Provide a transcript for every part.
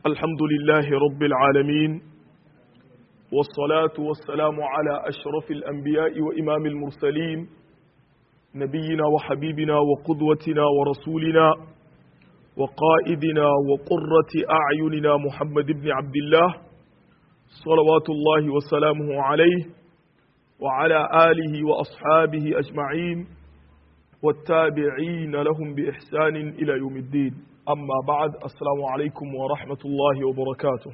الحمد لله رب العالمين والصلاة والسلام على أشرف الأنبياء وإمام المرسلين نبينا وحبيبنا وقدوتنا ورسولنا وقائدنا وقرة أعيننا محمد بن عبد الله صلوات الله وسلامه عليه وعلى آله وأصحابه أجمعين والتابعين لهم بإحسان إلى يوم الدين أما بعد السلام عليكم ورحمة الله وبركاته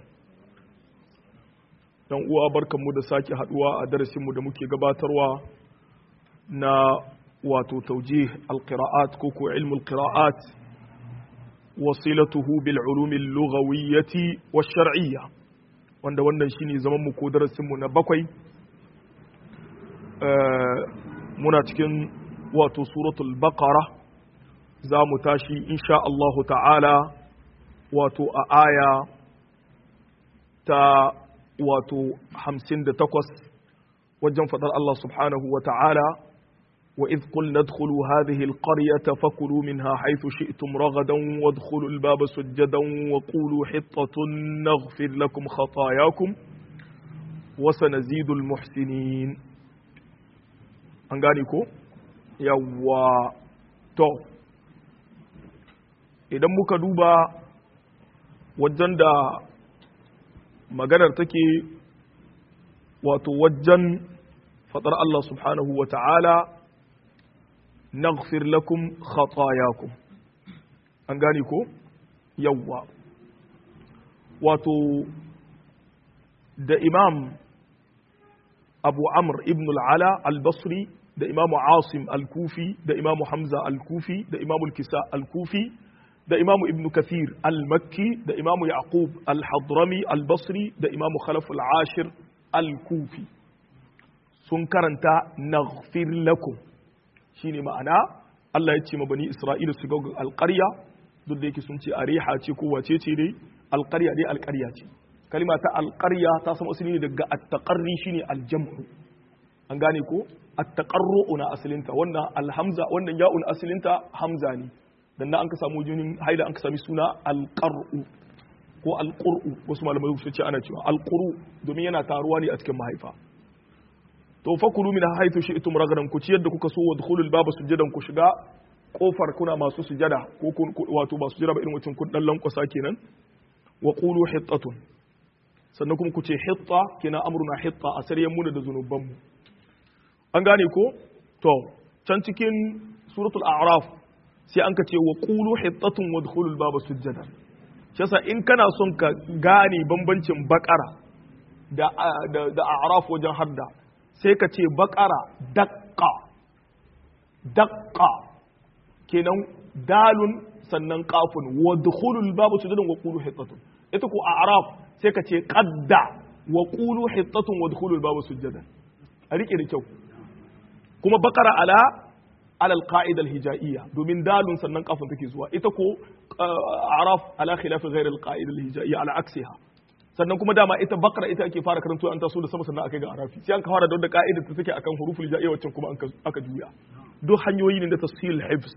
dan uwa barkanmu da sake haduwa a darasinmu da muke gabatarwa na wato taujih alqira'at ko ko ilmul qira'at wasilatuhu bil ulum al lughawiyyati wash shar'iyya wanda wannan shine zaman mu ko darasinmu na bakwai muna cikin wato suratul baqara za mu tashi insha Allahu ta'ala wato a aya ta wato hamsin da takwas wajen faɗar Allah subhanahu wa ta'ala wa idh qulna adkhulu hadhihi alqaryata fakulu minha haythu shi'tum ragadan wadkhulu albaba sujadan wa qulu hittatun naghfir lakum khatayakum wa sanazidu almuhsinin an gane ko yawwa to idan muka duba wajen da maganar take wato wajen faɗar Allah subhanahu wa ta'ala naghfir lakum khatayakum an gane ko yawwa wato da imam abu amr ibn al'ala al-basri da imamu asim al-kufi da imamu hamza al-kufi da imamu kisa al-kufi da imamu ibn kathir al-makki da imamu yaqub al-hadrami al-basri da imamu khalaf al-ashir al-kufi sun karanta naghfir lakum shine ma'ana Allah ya ce ma bani Isra'ila su ga alƙarya duk da yake sun ce ariha ce ko wace ce dai alƙarya dai alƙarya ce kalima ta alƙarya ta samu asali ne daga at-taqarri shine al-jam'u an gane ko at-taqarru na asalinta wannan alhamza wannan ya'un asalinta hamza ne dan nan an ka samu jinin haila an ka sami suna alqar'u ko alqur'u wasu malamai su ce ana cewa alquru domin yana taruwa ne a cikin mahaifa to fakulu min haythu shi'tum ragadan ku ciyar da kuka so wa dukhulul baba sujadan ku shiga kofar kuna masu sujada ko wato ba sujada ba irin wacin kun dan lankwasa kenan wa qulu hittatun sannan kuma ku ce hitta kenan amruna hitta a saryan mu da zunubanmu an gane ko to can cikin suratul a'raf sai an ka ce wa qulu hittatun wadkhulul baba sujjada shasa in kana son ka gane bambancin bakara da da a'raf wajen hadda sai ka ce bakara daqqa daqqa kenan dalun sannan qafun wadkhulul baba sujjadan wa qulu hittatun ita ko a'raf sai ka ce qadda wa qulu hittatun wadkhulul baba sujjadan a rike da kyau kuma bakara ala alal qa'ida al-hijaiya domin dalun sannan kafin take zuwa ita ko araf ala khilaf ghayr al-qa'ida al-hijaiya ala aksiha sannan kuma dama ita bakara ita ake fara karanto an taso da sama sannan akai ga arafi sai an ka fara da wanda ka'ida ta take akan huruful hijaiya wacce kuma aka juya duk hanyoyi ne da tafsil hifz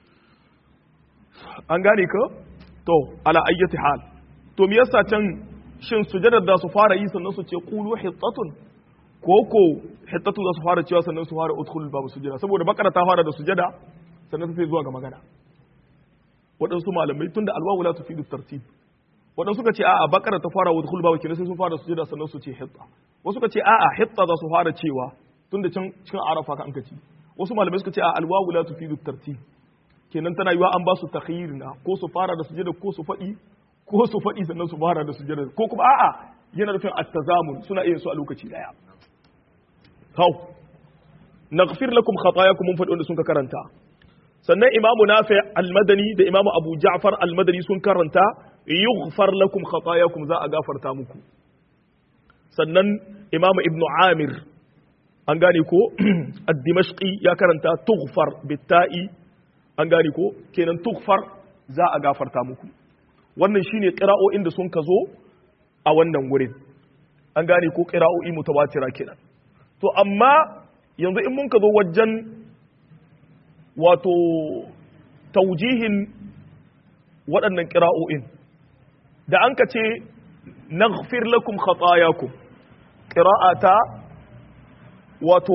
an gane ka to ala ayyati hal to me yasa can shin sujadar da su fara yi sannan su ce qulu hittatun ko ko hittatu za su fara cewa sannan su fara udkhul babu sujada saboda bakara ta fara da sujada sannan sai zuwa ga magana waɗansu malamai tunda alwawu la tufidu tartib waɗansu suka ce a'a bakara ta fara udkhul babu kenan sai sun fara sujada sannan su ce hitta wasu suka ce a'a hitta za su fara cewa tunda can cikin arafa ka an kaci wasu malamai suka ce a'a alwawu la tufidu tartib kenan tana yiwa an ba su takhyirna ko su fara da sujada ko su faɗi ko su faɗi sannan su fara da sujada ko kuma a'a yana nufin at-tazamun suna iya su a lokaci daya hau naghfir lakum khatayakum mun faɗi wanda sun ka karanta sannan imamu nafi al-madani da imamu abu ja'far al-madani sun karanta yughfar lakum khatayakum za a gafarta muku sannan imamu ibnu amir an gane ko ad-dimashqi ya karanta tughfar bitta'i an gane ko kenan tughfar za a gafarta muku wannan shine qira'o'in da sun ka zo a wannan wurin an gane ko qira'o'i mutawatira kenan to amma yanzu in mun ka zo wajen wato taujihin waɗannan ƙira'o'in da an ka ce naghfir lakum khatayakum qira'ata wato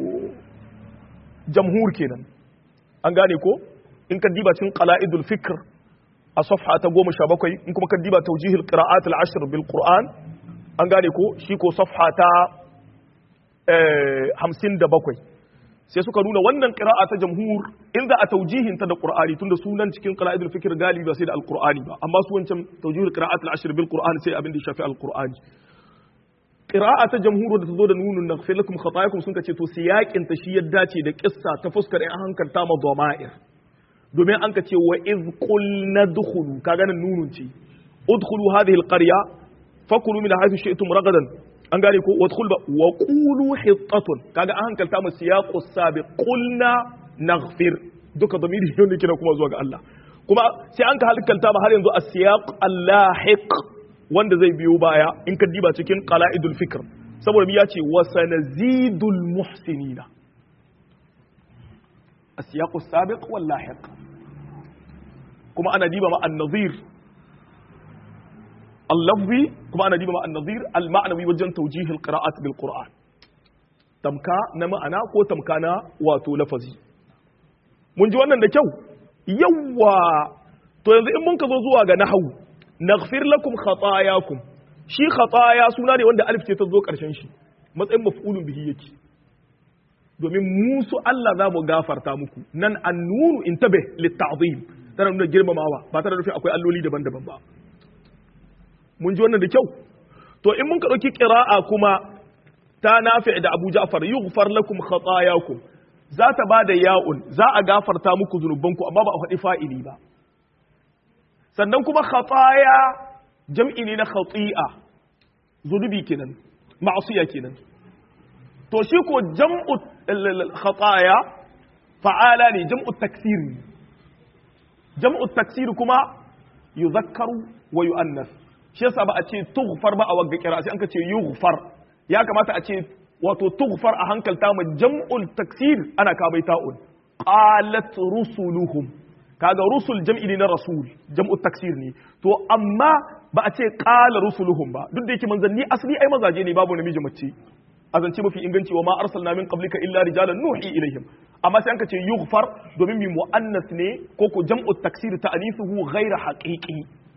jamhur kenan an gane ko in ka diba cikin qala'idul fikr a safha ta 17 in kuma ka diba tawjihul qira'at al-ashr bil qur'an an gane ko shi ko safha ta 57 sai suka nuna wannan qira'a ta jamhur in za a taujihin ta da qur'ani tunda sunan cikin qala'idul fikr galibi ba sai da alqur'ani ba amma su wancan tawjihul qira'at al-ashr bil qur'an sai abin da ya shafi alqur'ani qira'a ta jamhur da ta zo da nunun naghfir lakum khatayakum sun kace to siyakin ta shi ya dace da kissa ta fuskar in hankalta ma dhama'ir domin an kace wa iz qulna dukhulu kaga nan nunun ce udkhulu hadhihi al-qarya fakulu min haythu shi'tum ragadan an gane ko wadkhul ba wa qulu hittatun kaga an hankalta mu siyaqu sabiq qulna naghfir duka damiri ne wanda kina kuma zuwa ga Allah kuma sai an ka hankalta ma har yanzu as-siyaq al-lahiq wanda zai biyo baya in ka diba cikin qala'idul fikr saboda mi yace wa sanazidul muhsinina as-siyaq as-sabiq wal lahiq kuma ana diba ma an-nadhir اللفظي كما أنا ديما النظير المعنوي وجن توجيه القراءات بالقرآن تمكا نما أنا كو تمكا نا واتو لفظي mun ji wannan da kyau yawwa to yanzu in mun ka zo zuwa ga nahawu naghfir lakum khatayakum shi khataya suna ne wanda alif ce ta zo karshen shi matsayin maf'ulun bihi yake domin musu Allah za mu gafarta muku nan annunu intabe litta'zim tana nuna girmamawa ba tare da akwai alloli daban-daban ba mun ji wannan da kyau to in mun ka ɗauki ƙira'a kuma ta nafi da abu ja'far yughfar lakum khatayakum za ta ba da ya'un za a gafarta muku zunubanku amma ba a faɗi fa'ili ba sannan kuma khataya jam'i ne na khati'a zunubi kenan ma'asiya kenan to shi ko jam'u khataya fa'ala ne jam'u taksir jam'u taksir kuma yuzakkaru wa yu'annas shi yasa ba a ce tughfar ba a wagga kira sai an ka ce yughfar ya kamata a ce wato tughfar a hankalta ma jam'ul taksir ana ka bai ta'un qalat rusuluhum kaga rusul jam'i ne na rasul jam'ul taksir ne to amma ba a ce qala rusuluhum ba duk da yake manzanni asali ai mazaje ne babu namiji mace a zance mafi inganci wa ma arsalna min qablika illa rijalan nuhi ilaihim amma sai an ka ce yughfar domin mi muannas ne ko ko jam'ul taksir ta'nithuhu ghayra haqiqi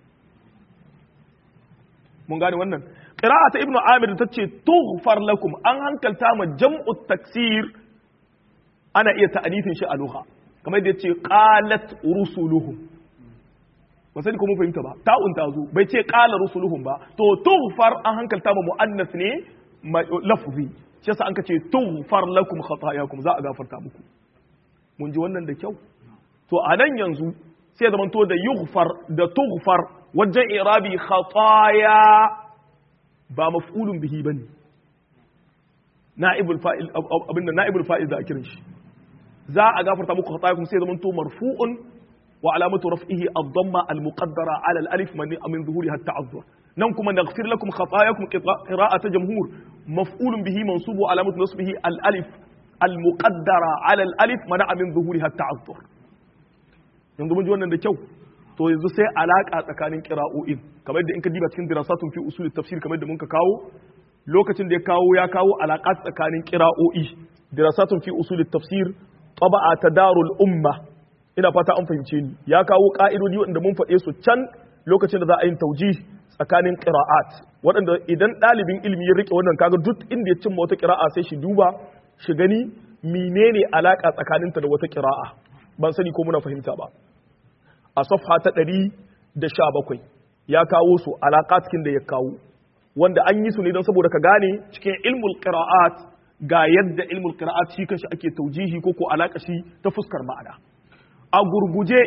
mun gane wannan qira'a ta ibnu amir ta ce tughfar lakum an hankalta ma jam'u taksir ana iya ta'anifin shi a lugha kamar yadda yace qalat rusuluhum ba sai ko mun fahimta ba ta'un ta zo bai ce qala rusuluhum ba to tughfar an hankalta ma muannas ne lafzi shi yasa an ka ce tughfar lakum khatayakum za a gafarta muku mun ji wannan da kyau to a nan yanzu sai zamanto da yughfar da tughfar wajen irabi khataya ba maf'ulun bihi bane na'ibul fa'il abinda na'ibul fa'il da kiran shi za a gafarta muku khatayakum sai zamanto marfu'un wa alamatu raf'ihi ad-damma al-muqaddara 'ala al-alif min zuhuriha at-ta'azzur nan kuma naghfir lakum khatayakum qira'ata jamhur maf'ulun bihi mansubu alamatu nasbihi al-alif al-muqaddara 'ala al-alif mana'a min zuhuriha at-ta'azzur yanzu mun ji wannan da kyau to yanzu sai alaka tsakanin qira'o'in kamar yadda in ka diba cikin dirasatun fi usul tafsir kamar yadda muka kawo lokacin da ya kawo ya kawo alaka tsakanin qira'o'i dirasatun fi usul tafsir taba'a ta darul umma ina fata an fahimce ni ya kawo ka'idodi waɗanda mun faɗe su can lokacin da za a yi tauji tsakanin qira'at waɗanda idan ɗalibin ilimi ya rike wannan kaga duk inda ya cimma wata qira'a sai shi duba shi gani menene alaka tsakaninta da wata qira'a ban sani ko muna fahimta ba a safha ta ɗari da sha bakwai ya kawo su alaƙa cikin da ya kawo wanda an yi su ne don saboda ka gane cikin ilmul qira'at ga yadda ilmul qira'at shi kanshi ake taujihi ko ko alaƙa shi ta fuskar ma'ana a gurguje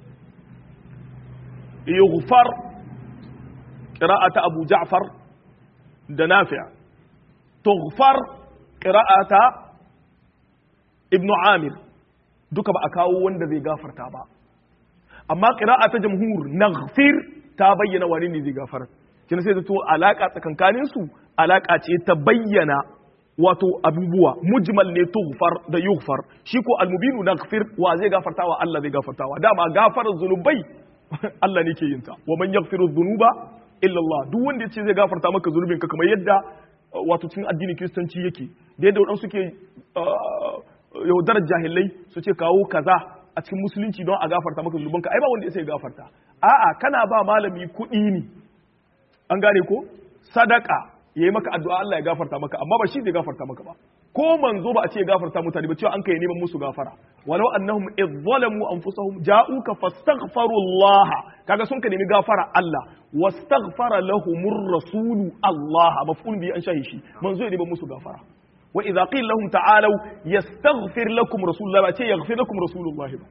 yughfar qira'ata abu ja'far da nafi' tughfar qira'ata ibnu amir duka ba a kawo wanda zai gafarta ba amma qira'a ta jamhur naghfir ta bayyana wani ne zai gafara kina sai to alaka tsakankanin su alaka ce ta bayyana wato abubuwa mujmal ne tughfar da yughfar shi ko almubinu naghfir wa zai gafartawa Allah zai gafartawa dama gafarar zunubai Allah ne ke yin ta wa man yaghfiru dhunuba illa Allah duk wanda ya ce zai gafarta maka zunubin ka kamar yadda wato cikin addinin kiristanci yake da yadda waɗansu ke yaudarar jahilai su ce kawo kaza a cikin musulunci don a gafarta maka zunuban ka ai ba wanda ya sai gafarta a'a kana ba malami kuɗi ne an gane ko sadaka yayi maka addu'a Allah ya gafarta maka amma ba shi zai gafarta maka ba ko manzo ba a ce gafarta mutane ba cewa an kai neman musu gafara walau annahum idh zalamu anfusahum ja'uka fastaghfaru Allah kaga sun ka nemi gafara Allah wastaghfara lahumur rasulu Allah maf'ul bi an shahi shi manzo ya neman musu gafara wa idza qila lahum ta'alu yastaghfir lakum rasulullah ba ce yaghfir lakum rasulullah ba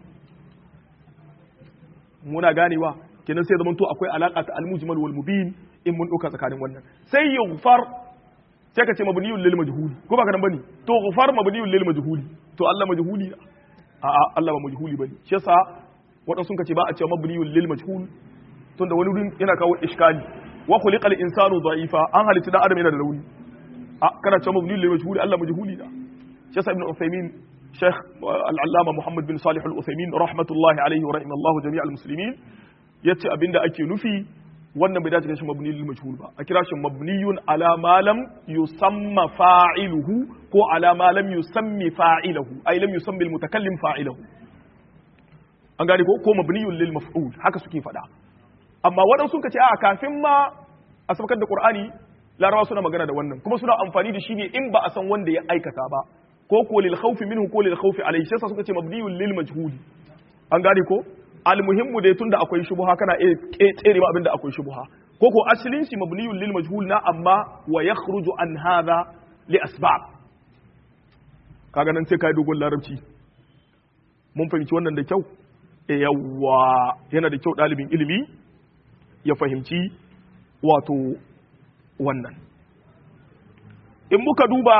muna ganewa kenan sai zamanto akwai alaka ta al-mujmal wal mubin in mun dauka tsakanin wannan sai yughfar sai ka ce mabniyun lil majhuli ko ba ka nan bane to ghufar mabniyun lil majhuli to Allah majhuli a a Allah ba majhuli bane shi yasa wadansu sun ce ba a ce mabniyun lil majhul tunda wani wurin yana kawo iskali wa khuliqal insanu da'ifa an halitta dan adam yana da rauni a kana ce mabniyun lil majhuli Allah majhuli da shi yasa ibn Uthaymeen Sheikh al-Allama Muhammad bin Salih al-Uthaymeen rahmatullahi alaihi wa rahimallahu jami'al muslimin yace abinda ake nufi wannan bai dace shi mabni lil majhul ba a kira shi mabniyun ala ma lam yusamma fa'iluhu ko ala ma lam yusammi fa'iluhu ay lam yusammi al mutakallim fa'iluhu an gane ko ko mabniyun lil maf'ul haka suke faɗa amma waɗansu suka ce a kafin ma a sabakar da qur'ani larabawa suna magana da wannan kuma suna amfani da shi ne in ba a san wanda ya aikata ba ko ko lil khawfi minhu ko lil khawfi alayhi sai suka ce mabniyun lil majhul an gane ko almuhimmu dai tunda akwai shubuha kana iya tsere ma abinda akwai shubuha ko ko asalin shi mabniyun lil majhul na amma wa yakhruju an hadha li asbab kaga nan sai kai dogon larabci mun fahimci wannan da kyau e yawa yana da kyau dalibin ilimi ya fahimci wato wannan in muka duba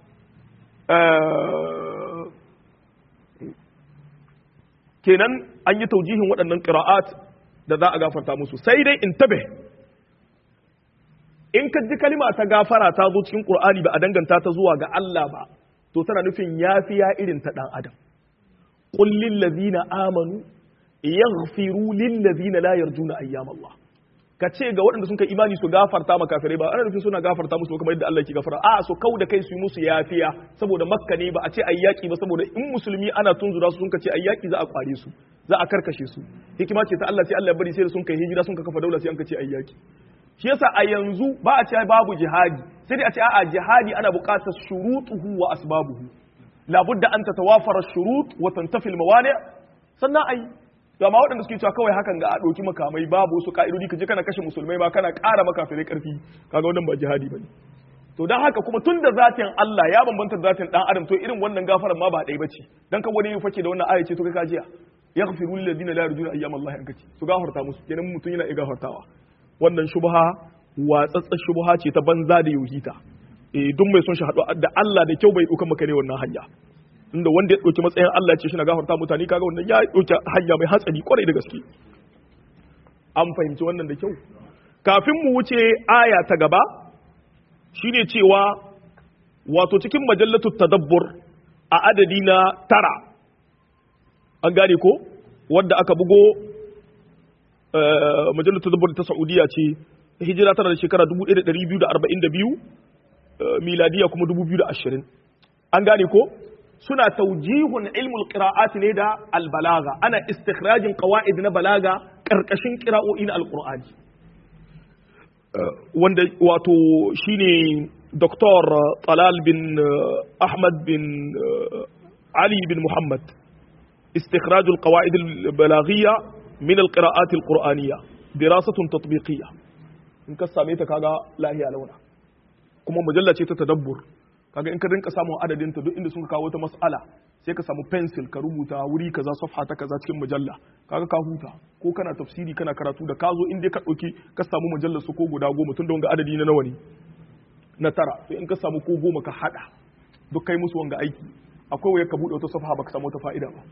kenan an yi taujihin waɗannan ƙira'at da za a gafarta musu sai dai in tabe in ka ji kalima ta gafara ta zo cikin ƙur'ani ba a danganta ta zuwa ga Allah ba to tana nufin yafiya irin ta ɗan adam qul lil ladina amanu yaghfiru lil ladina la yarjuna ayyam Allah ka ce ga waɗanda sun kai imani su gafarta ma kafirai ba ana nufin suna gafarta musu kamar yadda Allah ke gafara a so kau da kai su yi musu yafiya saboda makka ne ba a ce ayyaki ba saboda in musulmi ana tunzura su sun ka ce ayyaki za a kware su za a karkashe su hikima ce ta Allah sai Allah ya bari sai da sun kai hijira sun ka kafa daula sai an ka ce ayyaki shi yasa a yanzu ba a ce babu jihadi sai dai a ce a'a jihadi ana buƙatar shurutuhu wa asbabuhu labudda an tatawafara shurut wa tantafi al-mawani sannan ai amma waɗanda suke cewa kawai hakan ga a ɗauki makamai babu wasu ka'idodi ka je kana kashe musulmai ba kana ƙara makafirai ƙarfi kaga wannan ba jihadi bane to dan haka kuma tun da zatin Allah ya bambanta da zatin dan adam to irin wannan gafaran ma ba ɗaya bace dan kan wani ya fake da wannan aya ce to kai kajiya yaghfiru lil ladina la yarjuna ayyam Allah an kace su gafarta musu kenan mutum yana iya gafartawa wannan shubha watsatsa shubha ce ta banza da yuhita eh duk mai son shi haɗu da Allah da kyau bai ɗauka maka ne wannan hanya inda wanda ya ɗauki matsayin Allah ce shi na gafarta mutane kaga wannan ya ɗauki hanya mai hatsari kwarai da gaske an fahimci wannan da kyau kafin mu wuce aya ta gaba shine cewa wato cikin majallatu tadabbur a adadi na tara an gane ko wadda aka bugo majallatu tadabbur ta Saudiya ce hijira tana da shekara 1242 miladiya kuma 2020 an gane ko suna taujihun ilmul qira'at ne da albalaga ana istikhrajin qawaid na balaga karkashin qira'o'i na alqur'ani wanda wato shine Dr. Talal bin Ahmad bin Ali bin Muhammad استخراج القواعد البلاغية من القراءات القرآنية دراسة تطبيقية in ka same ta kaga lahiya launa kuma mujalla ce ta tadabbur kaga in ka rinka samun adadin ta duk inda sun kawo ta mas'ala sai ka samu pencil ka rubuta wuri kaza safha ta kaza cikin mujalla kaga ka huta ko kana tafsiri kana karatu da ka zo in dai ka dauki ka samu mujallar su ko guda goma tun da wanga adadi na nawa ne na tara to in ka samu ko goma ka hada duk kai musu wanga aiki akwai waya ka bude wata safha baka samu wata fa'ida ba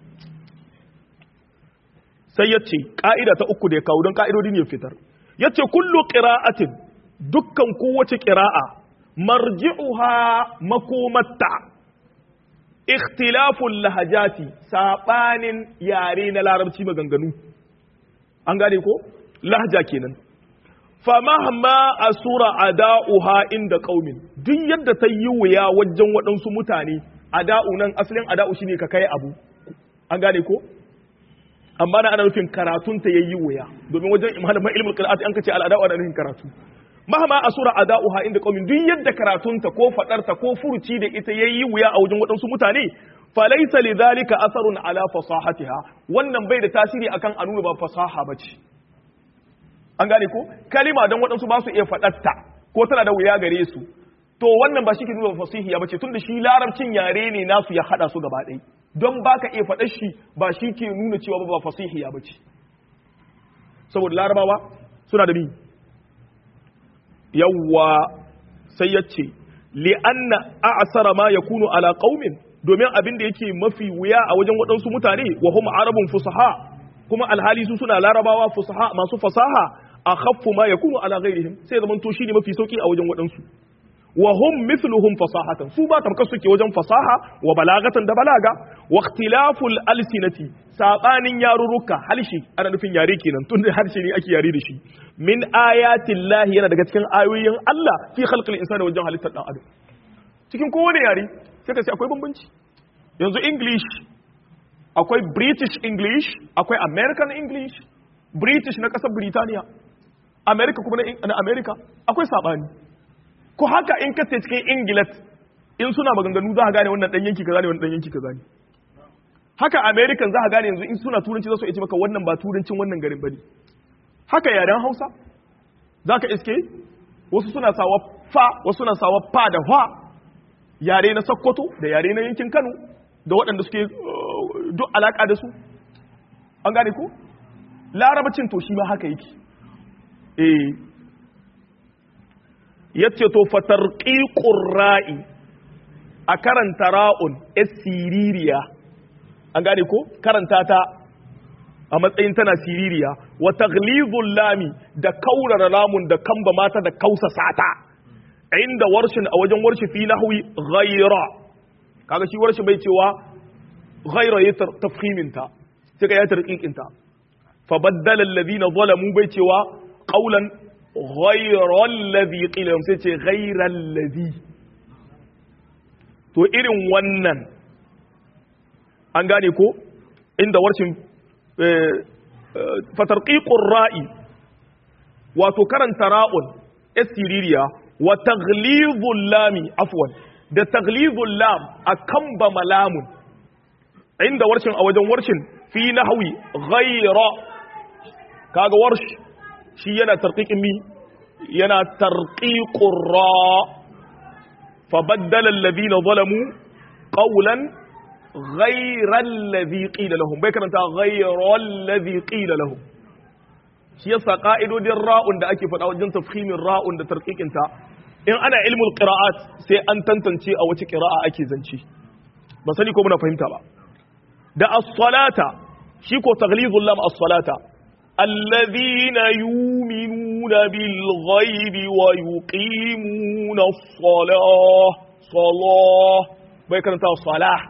sai yace ka'ida ta uku da ya kawo don ka'idodin ya fitar yace kullu qira'atin dukkan kowace qira'a marji'uha makomatta ikhtilaful lahajati sabanin yare na larabci maganganu an gane ko lahja kenan famahma asura ada'uha inda qaumin duk yadda ta yi wuya wajen waɗansu mutane ada'u nan asalin ada'u shine ka kai abu an gane ko amma na ana nufin karatun ta yayi wuya domin wajen malaman ilmul qira'at an kace al-ada'u ana nufin karatu mahma asura ada'uha inda qaumin duk yadda karatun ta ko fadar ta ko furuci da ita yayi wuya a wajen waɗansu mutane falaysa lidhalika atharun ala fasahatiha wannan bai da tasiri akan a nuna ba fasaha bace an gane ko kalima don waɗansu ba su iya faɗatta ko tana da wuya gare su to wannan ba shi ke nuna fasihiya bace tunda shi larabcin yare ne nasu ya haɗa su gaba ɗaya don baka iya faɗar shi ba shi ke nuna cewa ba fasihiya bace saboda larabawa suna da bi yawwa sai ya ce li'anna a'sara ma yakunu ala qaumin domin abin da yake mafi wuya a wajen waɗansu mutane wa hum arabun fusaha kuma alhali su suna larabawa fusaha masu fasaha a khaffu ma yakunu ala ghairihim sai zaman to shine mafi sauki a wajen waɗansu wa hum mithluhum fasahatan su ba tamkar suke wajen fasaha wa balagatan da balaga wa ikhtilaful alsinati sabanin yarurruka halshi ana nufin yare kenan tun da harshe ne ake yare da shi min ayatin lahi yana daga cikin ayoyin Allah fi khalqil insani wajen halittar dan adam cikin kowane yare sai ka ce akwai bambanci yanzu english akwai british english akwai american english british na kasar Britaniya america kuma na america akwai sabani ko haka in ka cikin ingilat in suna maganganu za ka gane wannan dan yanki kaza ne wannan dan yanki kaza ne haka american za ka gane yanzu in suna turanci za su ce maka wannan ba turancin wannan garin bane haka yaren hausa za ka iske wasu suna sawa fa wasu suna sawa fa da fa yare na sokoto da yare na yankin kano da waɗanda suke duk alaƙa da su an gane ko larabacin to shi ma haka yake eh yace to fatarqiqur ra'i a karanta ra'un siririya an gane ko karanta ta a matsayin tana siririya wa taghlizul lami da kaurara lamun da kamba mata da kausa sata inda warshin a wajen warshi fi nahwi ghayra kaga shi warshi bai cewa ghayra ya tafhimin ta sai ka ya tarqiqin ta fa baddala alladhina zalamu bai cewa qawlan ghayra alladhi qila sai ce ghayra alladhi to irin wannan an gane ko inda warshin fatarqiqur ra'i wato karanta ra'un asiririya wa taghlizul lami afwan da taghlizul lam akan ba malamun inda warshin a wajen warshin fi nahwi ghayra kaga warsh shi yana tarqiqin mi yana tarqiqur ra fa baddala alladhina zalamu qawlan ghayra alladhi qila lahum bai karanta ghayra alladhi qila lahum shi yasa ka'idodin ra'un da ake faɗa wajen tafhimin ra'un da tarqiqin ta in ana ilmul qira'at sai an tantance a wace qira'a ake zance ba sani ko muna fahimta ba da as-salata shi ko taghlizul lam as-salata alladhina yu'minuna bil ghaibi wa yuqimuna as-salah salah bai karanta salah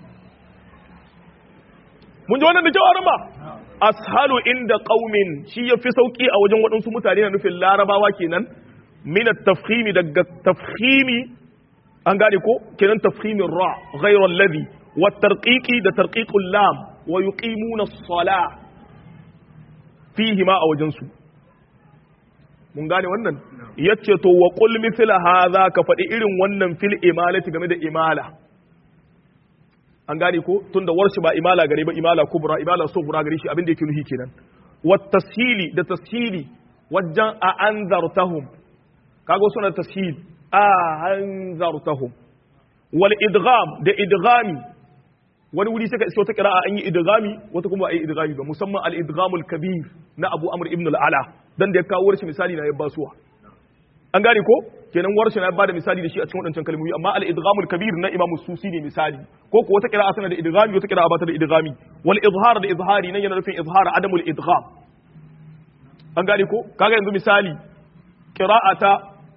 mun ji wannan da kyau arama ashalu inda qaumin shi yafi sauki a wajen waɗansu mutane na nufin larabawa kenan min at-tafkhimi daga tafkhimi an gane ko kenan tafkhimin ra ghayra alladhi wa tarqiqi da tarqiqul lam wa yuqimuna as-salah fihi ma a wajen su mun gane wannan yace to wa qul mithla hadha ka faɗi irin wannan fil imalati game da imala an gane ko tunda warshi ba imala gare ba imala kubra imala sughra gare shi abin da yake nuhi kenan wa tashili da tashili wajen a anzartahum kago suna tashil a anzartahum wal idgham da idghami wani wuri sai ka iso ta qira'a an yi idghami wata kuma ai idghami ba musamman al idghamul kabir na Abu Amr ibn al-Ala dan da ya kawo warshi misali na ya basuwa an gane ko kenan warshi na bada misali da shi a cikin wadancan kalmomi amma al-idghamul kabir na Imam Susi ne misali ko ko wata qira'a tana da idghami wata qira'a ba ta da idghami wal izhar da izhari nan yana nufin izhar adamul idgham an gane ko kaga yanzu misali qira'a ta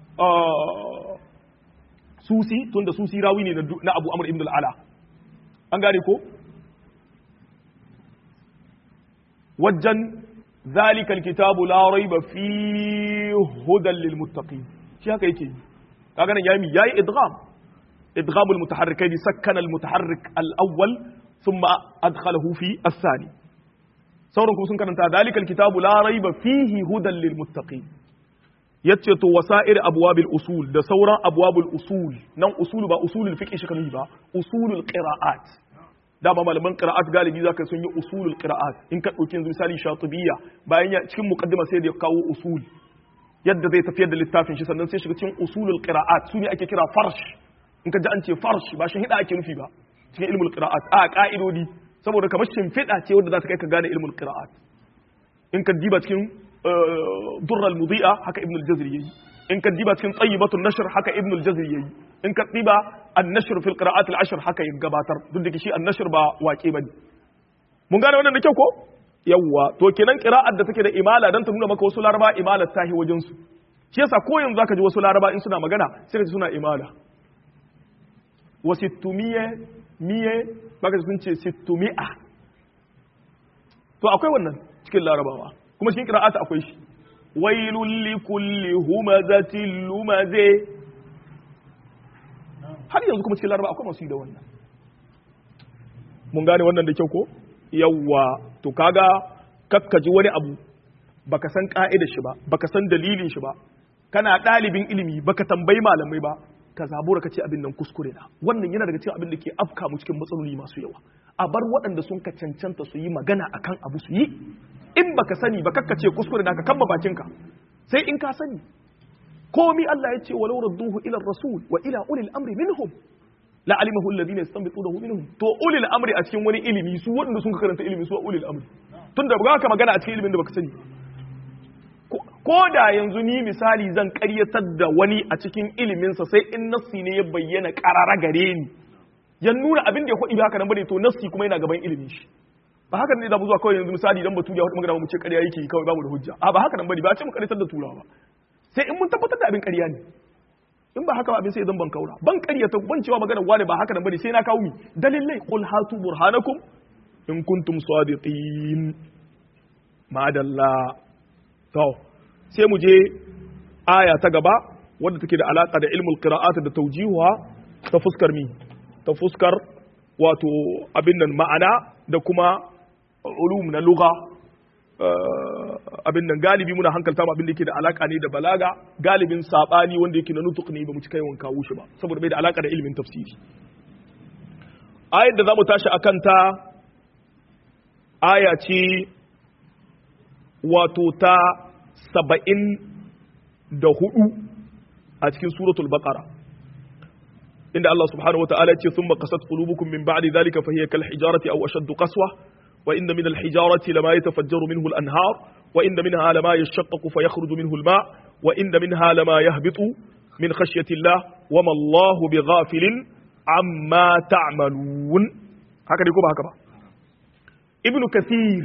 Susi tunda Susi rawi ne na Abu Amr ibn al-Ala an gane ko wajen zalika alkitabu la raiba fi hudan lil muttaqin shi haka yake kaga nan yayi yayi idgham idgham al mutaharrikain sakkana al mutaharrik al awwal thumma adkhalahu fi ath-thani sauran kuma sun karanta zalika alkitabu la raiba fihi hudan lil muttaqin yace to wasa'ir abwabil usul da sauran abwabul usul nan usul ba usulul fiqh shi kan ba usulul qira'at da ba malaman qira'at galibi zaka sun yi usulul qira'at in ka dauki yanzu misali shatibiyya bayan ya cikin muqaddima sai da ya kawo usul yadda zai tafiyar da littafin shi sannan sai shiga cikin usulul qira'at su ne ake kira farsh in ka ji an ce farsh ba shi hida ake nufi ba cikin ilmul qira'at a ka'idodi saboda kamar shimfiɗa ce wadda za ta kai ka gane ilmul qira'at in ka diba cikin durral mudi'a haka ibn al-jazri yayi in ka diba cikin tayyibatun nashr haka ibn al-jazri yayi in ka diba an-nashr fil qira'at al-ashr haka ya gabatar duk da shi an-nashr ba waƙe bane mun gane wannan da kyau ko yawwa to kenan qira'at da take da imala dan ta nuna maka wasu laraba imala tahi wajen su shi yasa ko yanzu zaka ji wasu laraba in suna magana sai ka ji suna imala wasittumiye miye baka sun ce sittumi'a to akwai wannan cikin larabawa kuma cikin qira'ata akwai shi wailul likulli humazatin lumaze har yanzu kuma cikin larabawa akwai masu yi da wannan mun gane wannan da kyau ko yawwa to kaga kakkaji wani abu baka san ka'idar shi ba baka san dalilin shi ba kana ɗalibin ilimi baka tambayi malamai ba ka zabura ka ce abin nan kuskure na wannan yana daga cikin abin da ke afka mu cikin matsaloli masu yawa a bar waɗanda sun ka cancanta su yi magana akan abu su yi in baka sani ba kakka ce kuskure na ka kamba bakinka sai in ka sani komi Allah ya ce walau radduhu ila rasul wa ila ulil amri minhum la alimahu alladhina yastanbitunahu minhum to ulil amri a cikin wani ilimi su waɗanda sun ka karanta ilimi su ulil amri tunda ba ka magana a cikin ilimin da baka sani ko da yanzu ni misali zan karyatar da wani a cikin iliminsa sai in nassi ne ya bayyana karara gare ni ya nuna abin da ya kwaɗi haka nan bane to nassi kuma yana gaban ilimin shi ba haka ne da mu zuwa kawai yanzu misali dan batu ya hudu magana mu ce ƙarya yake kawai babu da hujja a ba haka nan bane ba a ce mu karyatar da turawa ba sai in mun tabbatar da abin ƙarya ne in ba haka ba abin sai zan ban kaura ban ƙaryata ban cewa magana wani ba haka nan bane sai na kawo mi dalilai qul hatu burhanakum in kuntum sadiqin madalla to sai mu je aya ta gaba wadda take da alaka da ilmul qira'at da tawjihuha ta fuskar mi ta fuskar wato abin nan ma'ana da kuma ulum na lugha abin nan galibi muna hankalta mu abin da yake da alaka ne da balaga galibin sabani wanda yake na nutuk ne ba mu cika yawan kawo shi ba saboda bai da alaka da ilimin tafsiri ayar da zamu tashi akan ta aya ce wato ta saba'in da hudu a cikin suratul baqara inda Allah subhanahu wata'ala ce sun makasat qulubukum min ba'di dhalika fa hiya kal hijarati aw ashaddu qaswa wa inna min al hijarati lama yatafajjaru minhu al anhar wa inna minha lama yashaqqaqu fa yakhruju minhu al ma' wa inna minha lama yahbitu min khashyati Allah wa ma Allahu bighafilin amma ta'malun haka dai ko ba haka ba ibnu kathir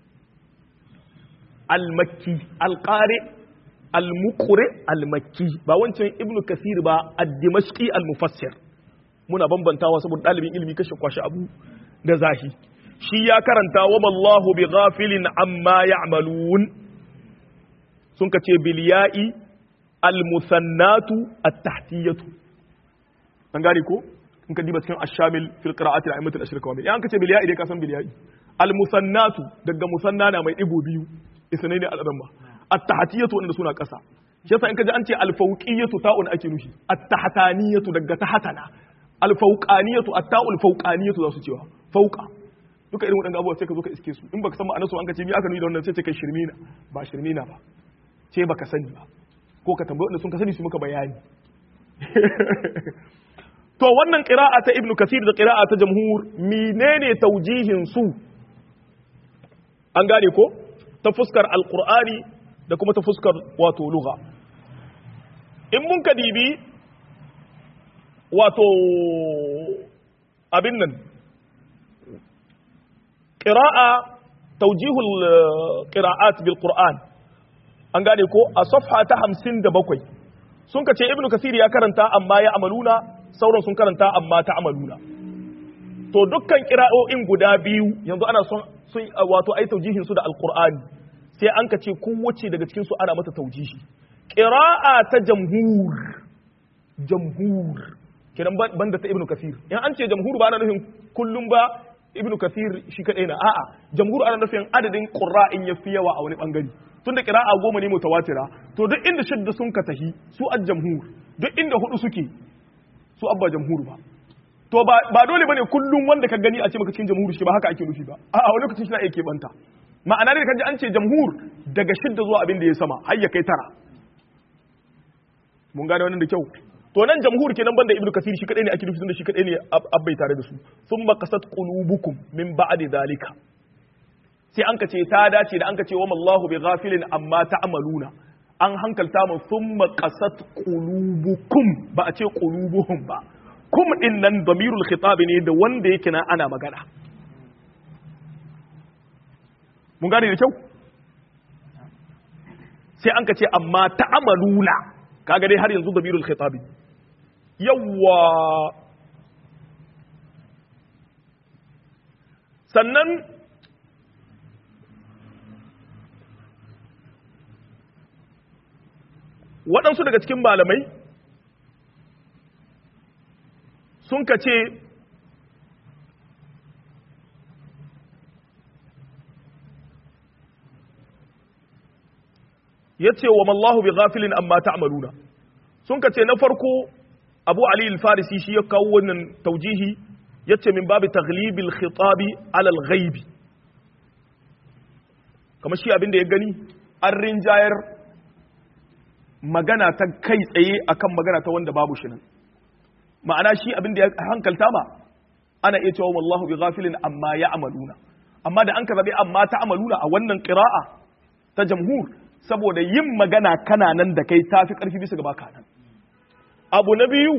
al-makki al-qari al-muqri al-makki ba wancan ibnu kasir ba ad-dimashqi al-mufassir muna bambantawa saboda dalibin ilimi kashe kwashi abu da zahi shi ya karanta wa mallahu bi ghafilin amma ya'malun sun kace bil ya'i al-musannatu at-tahtiyatu an gane ko in ka diba cikin ash-shamil fil qira'ati al-a'immat al-ashriq wa an kace bil ya'i dai ka san bil ya'i al-musannatu daga musanna na mai digo biyu isnai ne al-adamma at-tahtiyatu wanda suna ƙasa shi yasa in ka ji an ce al-fawqiyatu ta'un ake nufi at-tahtaniyatu daga tahatana al-fawqaniyatu at-ta'ul fawqaniyatu za su cewa fawqa duka irin waɗannan abubuwa sai ka zo ka iske su in baka san ma'anarsu an ka ce mi aka nuni da wannan sai ce kai shirmina ba shirmina ba ce baka sani ba ko ka tambayi wanda sun ka sani su muka bayani to wannan qira'a ta ibnu kasir da qira'a ta jamhur menene taujihin su an gane ko ta fuskar alqur'ani da kuma ta fuskar wato lugha in mun ka dibi wato abin nan qira'a tawjihul qira'at bil qur'an an gane ko a safha ta 57 sun kace ibnu kasir ya karanta amma ya amaluna sauran sun karanta amma ta amaluna to dukkan qira'o'in guda biyu yanzu ana son sun wato ai tawjihin su da alqur'ani sai an ka ce kowace daga cikin su ana mata taujihi qira'a ta jamhur jamhur kenan banda ta ibnu kasir in an ce jamhur ba ana nufin kullum ba ibnu kasir shi kadai na a'a jamhur ana nufin adadin qurra'in yafi yawa a wani bangare tunda qira'a goma ne mutawatira to duk inda shadda sun ka tahi su al jamhur duk inda hudu suke su abba jamhur ba to ba dole bane kullum wanda ka gani a ce maka cikin jamhur shi ba haka ake nufi ba a'a wani lokacin shi na yake banta ma'ana ne kaji an ce jamhur daga shidda zuwa abin da ya sama har ya kai tara mun gane wannan da kyau to nan jamhur kenan banda ibnu kasir shi kadai ne ake nufi tunda shi kadai ne abbai tare da su thumma qasat qulubukum min ba'di dalika sai an kace ta dace da an kace wa mallahu bi ghafilin amma ta'maluna an hankalta mu thumma qasat qulubukum ba a ce qulubuhum ba kum din nan damirul khitab ne da wanda yake na ana magana mun gane da kyau sai an kace amma ta'maluna kaga dai har yanzu damirul khitab yawwa sannan waɗansu daga cikin malamai sun ka ce ya ce wa mallahu bi ghafilin amma ta'maluna sun ka ce na farko abu ali al-farisi shi ya kawo wannan taujihi ya ce min babu taglibil khitabi alal ghaibi kamar shi abin da ya gani an rinjayar magana ta kai tsaye akan magana ta wanda babu shi nan ma'ana shi abin da ya hankalta ma ana iya cewa wallahu bi ghafilin amma ya amaluna amma da an ka zabe amma ta amaluna a wannan qira'a ta jamhur saboda yin magana kana nan da kai tafi karfi bisa ga baka nan abu na biyu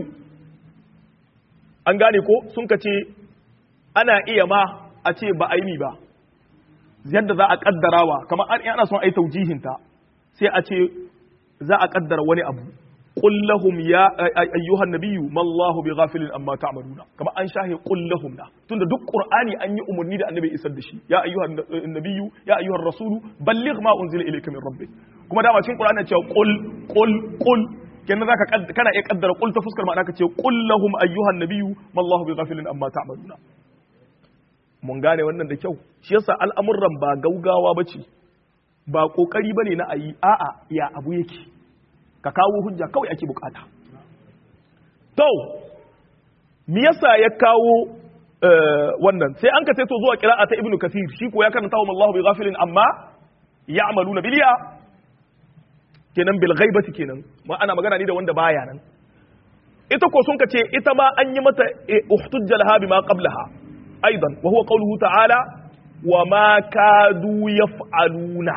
an gane ko sun ka ce ana iya ma a ce ba aini ba yadda za a kaddarawa kamar ana son ai taujihinta sai a ce za a kaddara wani abu qul lahum ya ayyuhan nabiyyu mallahu bighafilin amma ta'maluna kamar an shahe qul lahum da tunda duk qur'ani an yi umarni da annabi isar da shi ya ayyuhan nabiyyu ya ayyuhan rasulu balligh ma unzila ilayka min rabbik kuma dama cikin qur'ani cewa qul qul qul kenan zaka kana iya kaddara qul ta fuskar ma'ana ka ce qul lahum ayyuhan nabiyyu mallahu bighafilin amma ta'maluna mun gane wannan da kyau shi yasa al'amuran ba gaugawa bace ba kokari bane na ayi a'a ya abu yake ka kawo hujja kawai ake bukata to me yasa ya kawo wannan sai an ka sai to zuwa qira'a ta ibnu kathir shi ko ya karanta wa Allahu bi ghafilin amma ya'maluna biliya kenan bil ghaibati kenan ma ana magana ne da wanda baya nan ita ko sun ka ce ita ma an yi mata uhtujja laha bima qablaha aidan wa huwa qawluhu ta'ala wa ma kadu yaf'aluna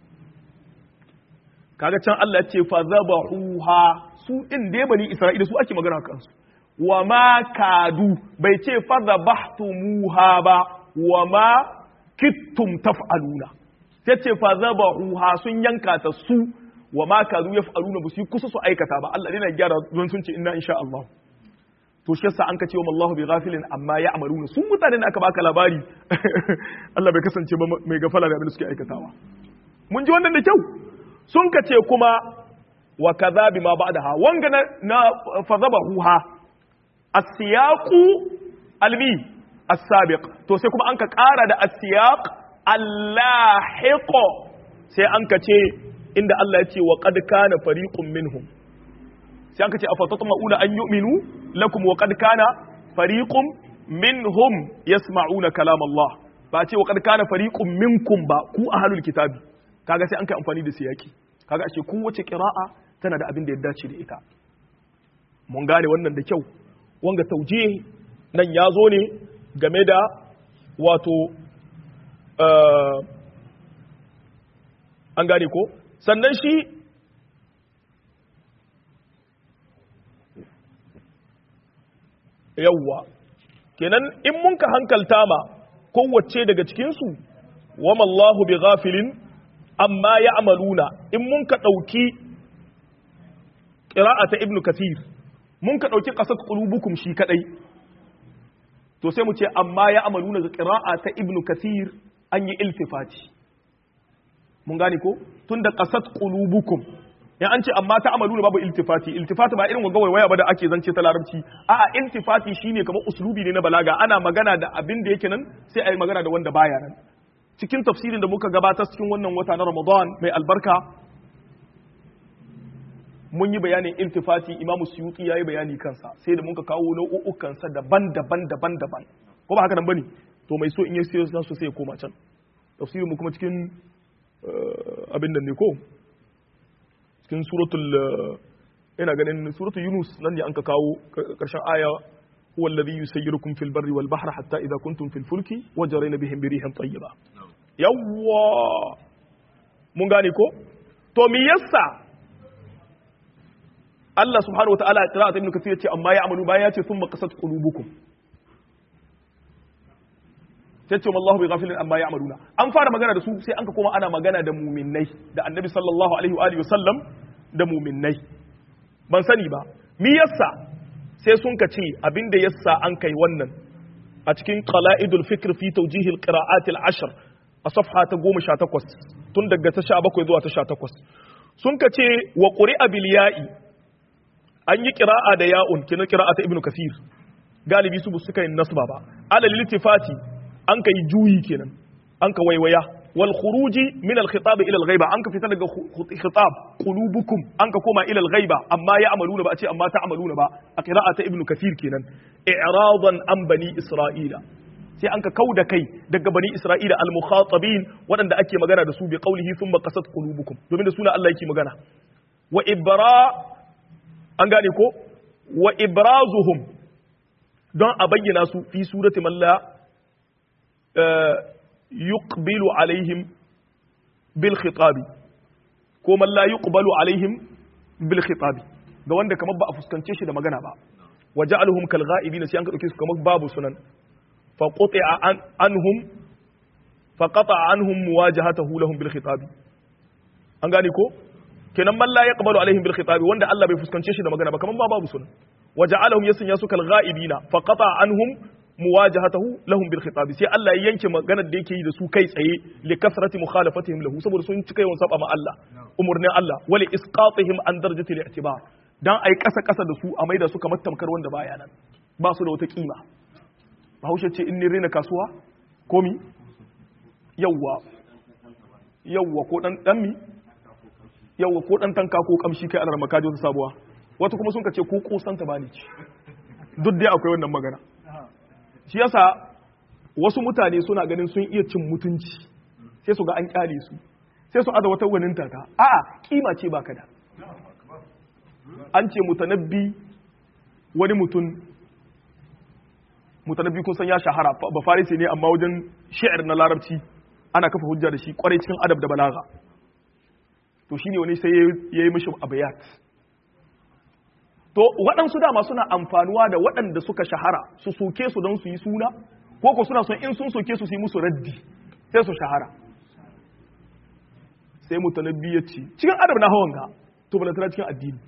kaga can Allah ce fa zabahuha su din da bani Isra'ila su ake magana kansu wa ma kadu bai ce fa zabahtumuha ba wa ma kittum taf'aluna sai ce fa zabahuha sun yanka ta su wa ma kadu yaf'aluna ba su kusa su aikata ba Allah yana gyara don sun ce inna insha Allah to shi yasa an ka ce wa Allahu bi ghafilin amma ya'maluna su mutanen da aka baka labari Allah bai kasance ba mai gafala da abin da suke aikatawa mun ji wannan da kyau sun ka ce kuma wa kaza bi ma ba'daha wanga na, na fazabahuha as-siyaqu almi as-sabiq to sai kuma an ka ƙara da as-siyaq al-lahiq sai an ka ce inda Allah ya ce wa qad kana fariqun minhum sai an ka ce afatatma'una an yu'minu lakum wa qad kana fariqun minhum yasma'una kalam Allah ba ce wa qad kana fariqun minkum ba ku ahlul kitabi kaga sai an kai amfani da siyaki kaga ashe kowace qira'a tana da abin da ya dace da ita mun gane wannan da kyau wanga tauje nan ya zo ne game da wato an gane ko sannan shi yawwa kenan in mun ka hankalta ma kowace daga cikinsu wa mallahu bi ghafilin amma ya amaluna in mun ka ɗauki ƙira'a ta ibnu kathir mun ka ɗauki ƙasar ƙulubukum shi kaɗai to sai mu ce amma ya amaluna ga ƙira'a ta ibnu kathir an yi iltifati mun gane ko tunda qasat qulubukum in an ce amma ta amalu babu iltifati iltifati ba irin wanga waya ba da ake zance ta larabci a'a iltifati shine kamar uslubi ne na balaga ana magana da abin da yake nan sai a yi magana da wanda baya nan cikin tafsirin da muka gabatar cikin wannan wata na Ramadan mai albarka mun yi bayanin iltifati imamu suyuti ya yi bayani kansa sai da muka kawo nau'ukansa daban-daban daban-daban ko ba haka nan bane to mai so in yi sai so sai ya koma can tafsirin mu kuma cikin abin nan ne ko cikin suratul ina ganin suratul yunus nan ne an ka kawo karshen aya huwa alladhi yusayyirukum fil barri wal bahri hatta idha kuntum fil fulki wajrayna bihim bi rihin tayyiba yawwa mun gane ko to me yasa Allah subhanahu wa ta'ala qira'at ibn kathir yace amma ya amalu bayan yace thumma qasat qulubukum tace wallahu bi ghafilin amma ya amaluna an fara magana da su sai an ka koma ana magana da mu'minnai da annabi sallallahu alaihi wa alihi wasallam da mu'minnai ban sani ba mi yassa sai sun ka ce abinda yassa an kai wannan a cikin qala'idul fikr fi tawjih al-qira'at al-ashr a safha ta 18 tun daga ta 17 zuwa ta 18 sun ka ce wa quri'a bil ya'i an yi kira'a da ya'un kina kira'a ta ibnu kasir galibi su suka yin nasba ba ala litifati an ka yi juyi kenan an ka waiwaya wal khuruji min al khitab ila al ghaiba an ka fita daga khitab qulubukum an ka koma ila al ghaiba amma ya amaluna ba a ce amma ta amaluna ba a qira'a ta ibnu kasir kenan i'radan an bani isra'ila sai an ka kauda kai daga bani isra'ila al mukhatabin waɗanda ake magana da su bi qawlihi thumma qasat qulubukum domin da suna Allah yake magana wa ibra an gane ko wa ibrazuhum don a bayyana su fi surati malla yuqbilu alaihim bil khitabi ko malla yuqbalu alaihim bil khitabi ga wanda kamar ba a fuskance shi da magana ba waja'aluhum kal ghaibin sai an ka dauke su kamar babu sunan fa quti'a anhum fa qata'a anhum muwajahatuhu lahum bil khitabi an gane ko kenan man la yaqbalu alaihim bil khitabi wanda Allah bai fuskance shi da magana ba kaman ba babu sunan waja'alahum yasnya su kal ghaibina fa qata anhum muwajahatuhu lahum bil khitabi sai Allah ya yanke maganar da yake yi da su kai tsaye li kasrati mukhalafatihim lahu saboda sun cika yawan saba ma Allah umurnin Allah wali isqatihim an darajati al i'tibar dan ai kasa kasa da su a maida su kamar tamkar wanda baya nan ba su da wata kima Bahaushe ce in ni rena kasuwa komi yawwa yawwa ko dan dan mi yawa ko dan tanka ko kamshi kai alar makaji wata sabuwa wata kuma sun ka ce ko kusanta ba ni ci duk dai akwai wannan magana shi yasa wasu mutane suna ganin sun iya cin mutunci sai su ga an kyale su sai su aza wata wani taka a'a kima ce baka da an ce mutanabbi wani mutum mutanabbi kun san ya shahara ba farisi ne amma wajen shi'ar na larabci ana kafa hujja da shi kwarai cikin adab da balaga to shine wani sai ya yi mishi abayat to waɗansu dama suna amfanuwa da waɗanda suka shahara su soke su don su yi suna ko ko suna son in sun soke su su yi musu raddi sai su shahara sai mutanabbi ya ce cikin adab na hawan ga to balantana cikin addini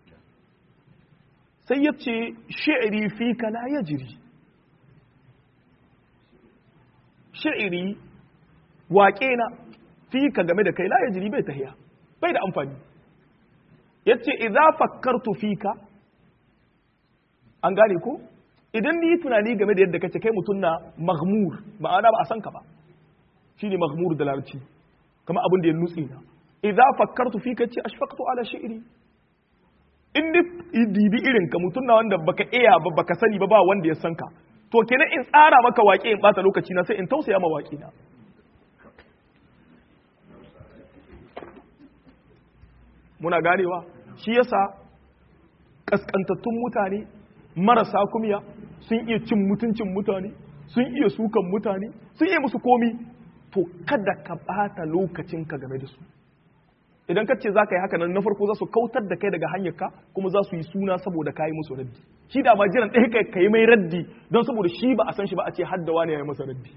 sai ya ce shi'iri fi ka la yajri shi'iri waƙe na fi ka game da kai la yajri bai tahiya bai da amfani yace idza fakkartu fika an gane ko idan ni tunani game da yadda kace kai mutum na maghmur ma'ana ba a san ka ba shine maghmur da larabci kamar abin da ya nutsi na idza fakkartu fika ce ashfaqtu ala shi'ri in ni dibi irin ka mutum na wanda baka iya ba baka sani ba ba wanda ya san ka to kenan in tsara maka waƙe in bata lokaci na sai in tausaya ma waƙe na muna ganewa shi yasa kaskantattun mutane marasa kumya sun iya cin mutuncin mutane sun iya sukan mutane sun iya musu komi to kada ka bata lokacinka game da su idan ka ce za ka yi haka nan na farko za su kautar da kai daga hanyarka kuma za su yi suna saboda ka yi musu raddi shi da ma jiran ɗaya kai ka yi mai raddi don saboda shi ba a san shi ba a ce haddawa ne ya yi masa raddi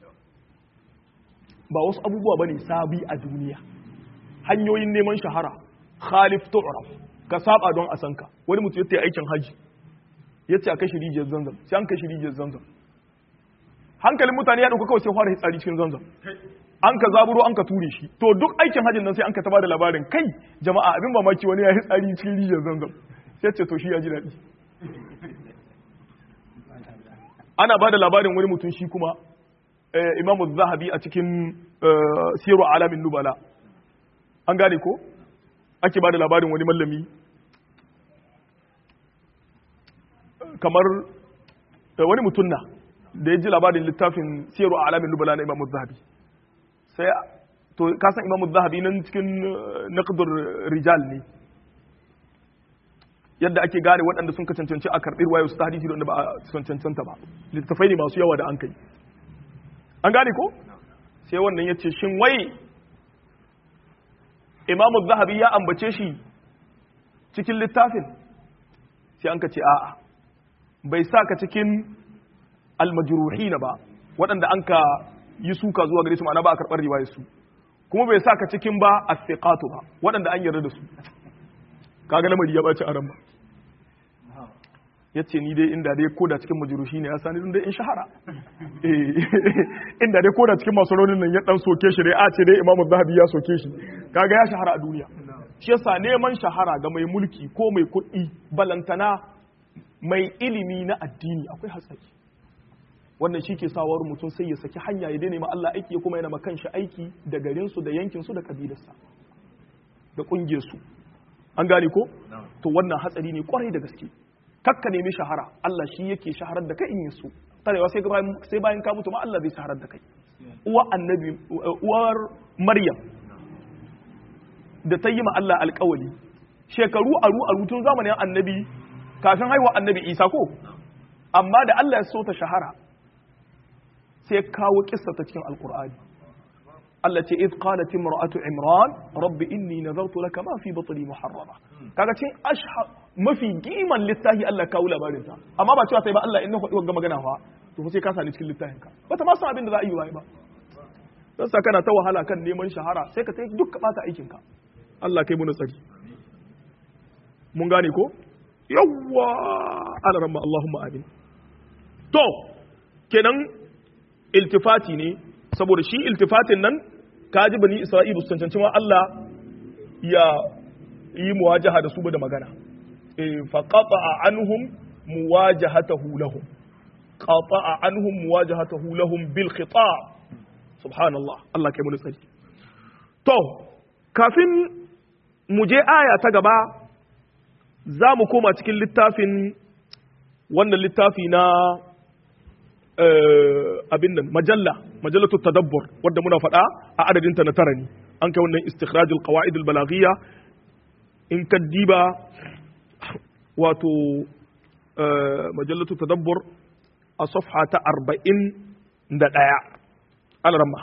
ba wasu abubuwa ba ne sabi a duniya hanyoyin neman shahara khalif tu'raf ka saba don a san ka wani mutum ya aikin haji ya ce a kai rijiyar zanzam sai an kai rijiyar zanzam hankalin mutane ya dauka kawai sai fara hitsari cikin zanzam an ka zaburo an ka ture shi to duk aikin hajjin nan sai an ka taba da labarin kai jama'a abin mamaki wani ya yi tsari cikin rijiyar zanzam sai ce to shi ya ji daɗi ana ba da labarin wani mutum shi kuma imamu zahabi a cikin siru alamin nubala an gane ko ake ba da labarin wani mallami kamar wani mutum na da ya ji labarin littafin siru alamin nubala na imamu zahabi sai to kasan imamu zahabi nan cikin naqdur rijal ne yadda ake gane waɗanda sun ka cancanci a karɓi ruwayo su ta hadisi da ba a sun cancanta ba littattafai ne masu yawa da an kai an gane ko sai wannan ya ce shin wai imamu zahabi ya ambace shi cikin littafin sai an ka ce a'a bai sa ka cikin almajruhina ba waɗanda an ka yi suka zuwa gare su ma'ana ba a karɓar riwayar su kuma bai sa ka cikin ba as-siqatu ba waɗanda an yarda da su kaga lamari ya baci aran ba yace ni dai inda dai koda cikin majruhi ne ya sani dai in shahara inda dai koda cikin masu raunin nan ya dan soke shi dai a ce dai imamu zahabi ya soke shi kaga ya shahara a duniya shi yasa neman shahara ga mai mulki ko mai kuɗi balantana mai ilimi na addini akwai hatsari wannan shi ke sawar mutum sai ya saki hanya ya daina ma Allah aiki ya kuma yana ma kanshi aiki da garinsu da yankinsu da kabilarsa da ƙungiyarsu an gane ko to wannan hatsari ne kwarai da gaske kakka nemi shahara Allah shi yake shaharar da kai in yaso tarewa sai sai bayan ka mutu ma Allah zai shaharar da kai uwa annabi uwar Maryam da ta yi ma Allah alƙawali shekaru aru aru tun zamanin annabi kafin haihuwa annabi Isa ko amma da Allah ya so ta shahara sai kawo kissa ta cikin alqur'ani Allah ce iz qalat imra'atu imran rabbi inni nazartu laka ma fi batni muharrama kaga cin ashha mafi giman littafi Allah kawo labarin ta amma ba cewa sai ba Allah in na faɗi wanga magana fa to sai ka sani cikin littafin ka bata ma san abin da za a yi ba dan sa kana ta wahala kan neman shahara sai ka tai duk ka bata aikin ka Allah kai mu tsari mun gane ko yawwa ala ramma Allahumma amin to kenan iltifati ne saboda shi iltifatin nan kaji bani isra'ilu su cancanci ma Allah ya yi muwajaha da su da magana fa qata'a anhum muwajahatahu lahum qata'a anhum muwajahatahu lahum bil khitab subhanallah Allah kai mun tsari to kafin mu je aya ta gaba za mu koma cikin littafin wannan littafi na abin nan majalla majallatu tadabbur wadda muna faɗa a adadinta na tara ne an kai wannan istikhrajul qawaid al balaghiyya in kaddiba wato majallatu tadabbur a safha ta 41 alramma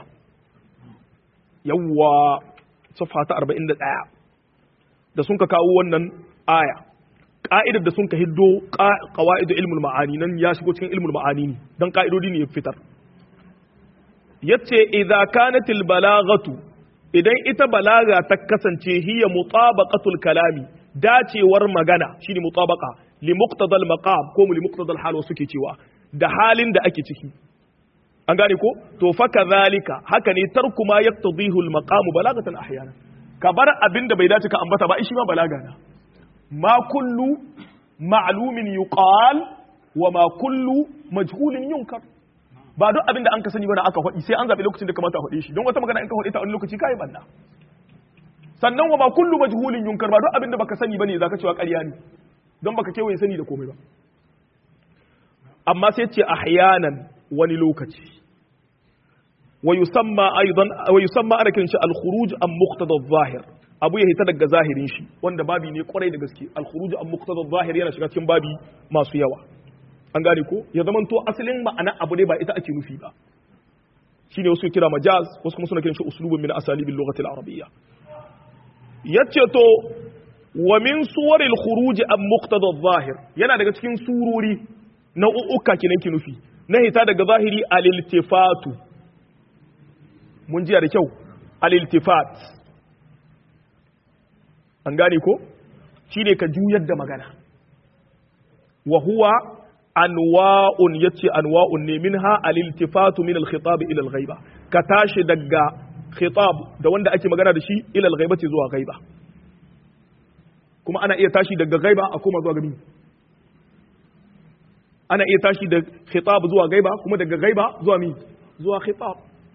yawwa safha ta 41 da sun ka kawo wannan aya ka'idar da sun ka hiddo qawaid ilmul ma'ani nan ya shigo cikin ilmul ma'ani ne dan ka'idodi ne ya fitar yace idza kanatil balaghatu idan ita balaga ta kasance hiya mutabaqatul kalami dacewar magana shine mutabaqa li muqtadal maqam ko li muqtadal hal wasu ke cewa da halin da ake ciki an gane ko to fa kadhalika haka ne tarku ma yaqtadihu al maqam balagatan ahyana ka bar abin da bai dace ka ambata ba shi ma balaga na ma kullu ma'lumin yuqal wa ma kullu majhulin yunkar ba duk abin da an ka sani bane aka faɗi sai an zaɓi lokacin da kamata a faɗe shi don wata magana in ka faɗi ta wani lokaci kai banna sannan wa ma kullu majhulin yunkar ba duk abin da baka sani bane zaka cewa ƙarya ne don baka kewaye sani da komai ba amma sai ce ahyanan wani lokaci wa yusamma aidan wa yusamma ana kiran shi al-khuruj am muqtada adh-zahir abu ya hita daga zahirin shi wanda babi ne kwarai da gaske al-khuruj am muqtada adh-zahir yana shiga cikin babi masu yawa an gane ko ya zama to asalin ma'ana abu ne ba ita ake nufi ba shine wasu kira majaz wasu kuma suna kiran shi uslubun min asalibil lughati al-arabiyya yace to wa min suwaril khuruj am muqtada adh-zahir yana daga cikin surori nau'uka kinan ki nufi na hita daga zahiri al-iltifatu mun jiya da kyau al-iltifat an gane ko shine ka juyar da magana wa huwa anwa'un yace anwa'un ne minha al-iltifatu min al-khitab ila al-ghaiba ka tashi daga khitab da wanda ake magana da shi ila al-ghaibati zuwa ghaiba kuma ana iya tashi daga ghaiba a koma zuwa gabi ana iya tashi da khitab zuwa ghaiba kuma daga ghaiba zuwa mi zuwa khitab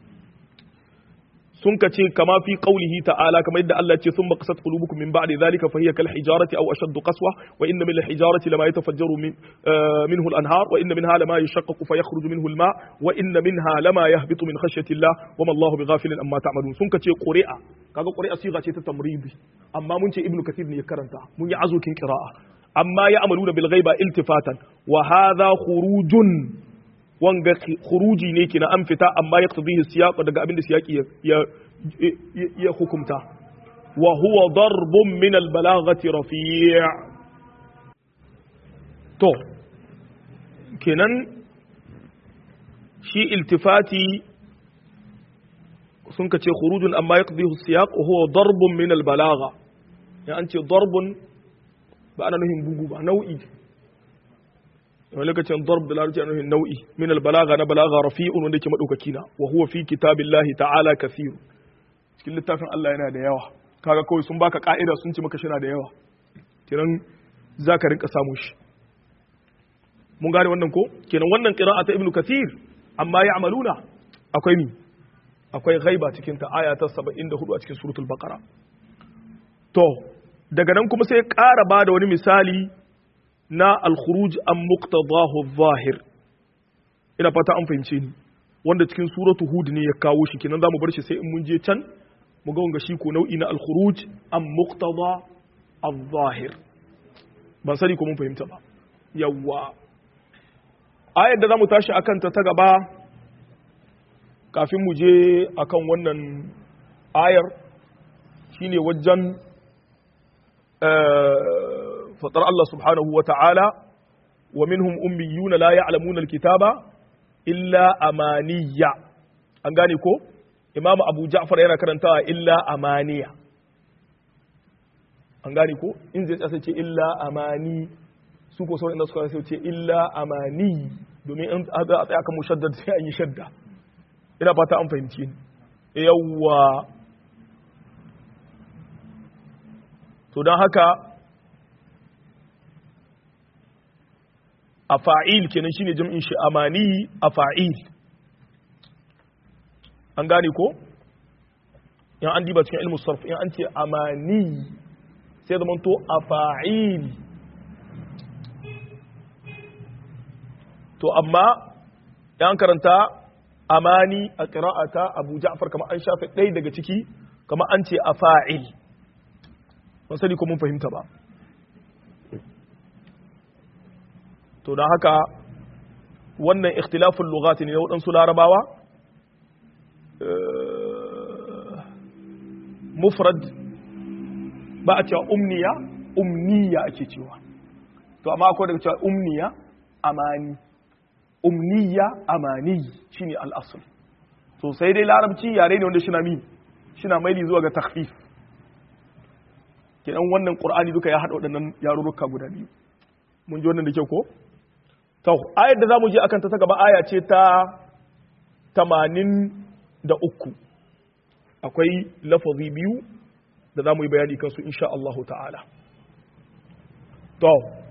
sun ka ce kama fi qaulihi ta'ala kamar yadda Allah ce sun maqasat qulubukum min ba'di dhalika fa hiya kal hijarati aw ashaddu qaswa wa inna min al hijarati lama yatafajjaru min minhu al anhar wa inna minha lama yashaqqaqu fa yakhruju minhu al ma wa inna minha lama yahbitu min khashyati Allah wa ma Allahu bighafilin amma ta'malun sun ka ce quri'a kaga quri'a siga ce ta tamridi amma mun ce ibnu kathir ne ya karanta mun yi azukin qira'a amma ya amaluna bil ghaiba iltifatan wa hadha khurujun wanga khuruji ne kina an fita amma ya qtadihi siyaq daga abin da siyaqi ya ya hukumta wa huwa darbun min al balaghati rafi' to kenan shi iltifati sun ka ce khurujun amma ya qtadihi siyaq wa huwa darbun min al balagha ya an ce darbun ba ana nuhin bugu ba nau'i wani lokacin darb da larabci ana nuhin nau'i min albalaga na balaga rafi'un wanda yake madaukaki na wa huwa fi kitabillahi ta'ala kathir cikin littafin Allah yana da yawa kaga kawai sun baka ka'ida sun ce maka shina da yawa kiran zaka rinka samu shi mun gane wannan ko kenan wannan qira'a ta ibnu kathir amma ya'maluna akwai mi akwai ghaiba cikin ta aya ta 74 a cikin suratul baqara to daga nan kuma sai ƙara ba da wani misali na alkhuruj an muqtadahu zahir ina fata an fahimce ni wanda cikin suratu hud ne ya kawo shi kenan zamu bar shi sai in mun je can mu ga wanga shi ko nau'i na alkhuruj an muqtada al-zahir ban sani ko mun fahimta ba yawwa ayar da zamu tashi akan ta ta gaba kafin mu je akan wannan ayar shine wajen fatar Allah subhanahu wa ta'ala wa minhum ummiyuna la ya'lamuna alkitaba illa amaniya an gane ko imamu abu ja'far yana karantawa illa amaniya an gane ko in zai tsasa ce illa amani su ko sauran inda suka sai ce illa amani domin in a tsaya kan mushaddad sai an yi shadda ina fata an fahimci yawwa to don haka a fa'il kenan shine jam'in shi amani a fa'il an gane ko yan an diba cikin ilmu sarf yan an ce amani sai zama to a fa'il to amma yan karanta amani a ƙira'ata abu ja'far kama an shafe ɗaya daga ciki kama an ce a fa'il ban sani ko mun fahimta ba to don haka wannan ikhtilafin lugati ne na waɗansu larabawa mufrad ba a cewa umniya umniya ake cewa to amma akwai daga cewa umniya amani umniya amani shine al'asul to sai dai larabci yare ne wanda shi na mi shi na maili zuwa ga takfif kenan wannan qur'ani duka ya haɗa waɗannan yarurruka guda biyu mun ji wannan da kyau ko to ayar da zamu je akan ta ta gaba aya ce ta 83 akwai lafazi biyu da zamu yi bayani kansu insha Allah ta'ala to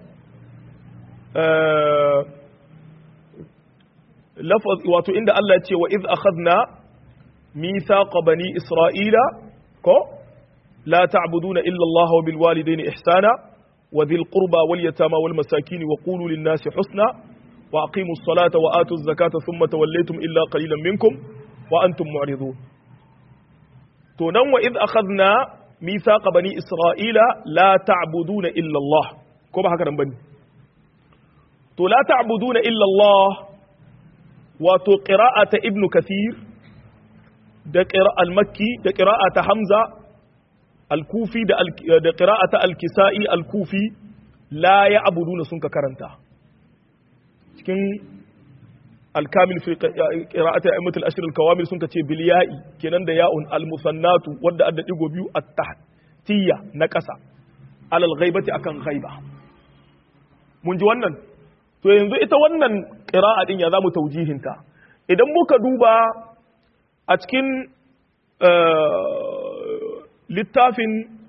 lafaz wato inda Allah ya ce wa iz akhadna mithaqa bani isra'ila ko la ta'buduna illa Allah wa bil walidayni ihsana wa dhil qurba wal yatama wal masakin wa qulu lin nasi husna wa aqimus salata wa atuz zakata thumma tawallaytum illa qalilan minkum wa antum mu'ridun to nan wa iz akhadna mithaqa bani isra'ila la ta'buduna illa Allah ko ba haka nan bane to la ta'buduna illa Allah wato qira'ata ibn kathir da qira'a al-makki da qira'ata hamza al-kufi da da qira'ata al-kisa'i al-kufi la ya'buduna sun ka karanta cikin al-kamil fi qira'ati a'immat al-ashr al-kawamil sun ka ce bil ya'i kenan da ya'un al-musannatu wanda adda digo biyu at-tahtiyya na ƙasa alal ghaibati akan ghaiba mun ji wannan to yanzu ita wannan ƙira'a ɗin ya za mu taujihinta idan muka duba a cikin littafin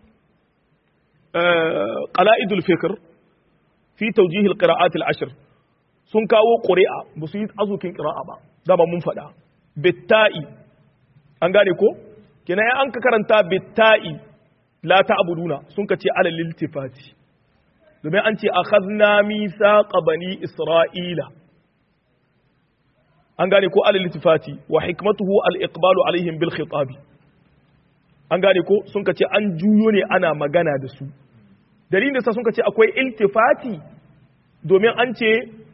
qala'idul fikr fi tawjih al-qira'at al-ashr sun kawo ƙuri'a ba su yi azukin ƙira'a ba dama mun faɗa bitta'i an gane ko kina ya an ka karanta bitta'i la ta'buduna sun ka ce ala liltifati domin an ce akhadna mithaqa bani isra'ila an gane ko ala liltifati wa hikmatuhu al-iqbalu alaihim bil khitabi an gane ko sun ka ce an juyo ne ana magana da su dalilin da sa sun ka ce akwai iltifati domin an ce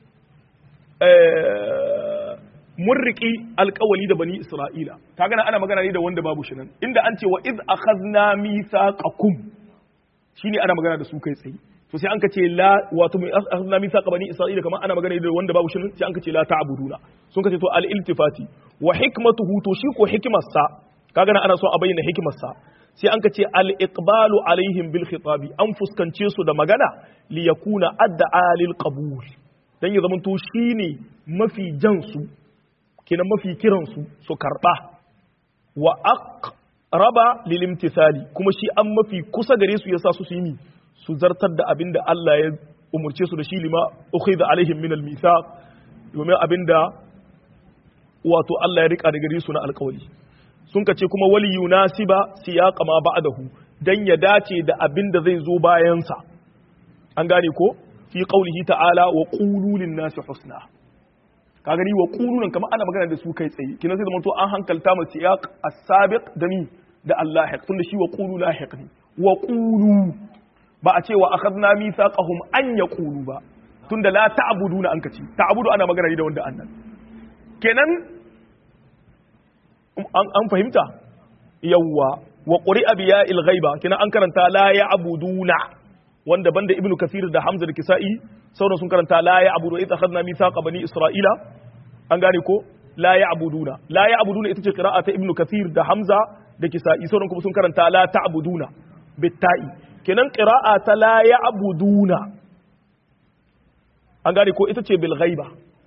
mun riƙi alƙawali da bani Isra'ila, ta gana ana magana ne da wanda babu shi nan, inda an ce wa iz akhadna mithaqakum shine ana magana da su kai tsaye. To sai an ka ce la wato mai akhadna mithaqa bani Isra'ila kamar ana magana da wanda babu shi nan sai an ka ce la ta'buduna. Sun ka ce to al iltifati wa hikmatuhu to shi ko hikimarsa ka gana ana so a bayyana hikimarsa sai an ka ce al iqbalu alaihim bil khitabi an fuskance su da magana li yakuna adda lil qabul dan ya zamanto shi ne mafi jansu kenan mafi kiransu su karɓa wa aqraba lil imtithali kuma shi an mafi kusa gare su yasa su su yi su zartar da abinda Allah ya umurce su da shi lima ukhidha alaihim min al mithaq domin abinda wato Allah ya rika da gare su na alƙawari sun kace kuma wali yunasiba siyaqa ma ba'dahu dan ya dace da abinda zai zo bayan sa an gane ko fi qaulihi ta'ala wa qulu lin nasi husna ka gani wa qulu nan kamar ana magana da su kai tsaye kina sai zamanto an hankalta mu siyaq as-sabiq da mi da Allah tunda shi wa qulu lahiq ne wa qulu ba a ce wa akhadna mithaqahum an yaqulu ba tunda la ta'buduna an kace ta'budu ana magana ne da wanda annan kenan an fahimta yawwa wa quri'a bi ya'il ghaiba kenan an karanta la ya'buduna wanda banda ibnu kasir da hamza da kisa'i sauran sun karanta la ya'budu idza akhadna mithaqa bani isra'ila an gane ko la ya'buduna la ya'buduna ita ce qira'a ta ibnu kasir da hamza da kisa'i sauran kuma sun karanta la ta'buduna bitta'i kenan qira'a ta la ya'buduna an gane ko ita ce bil ghaiba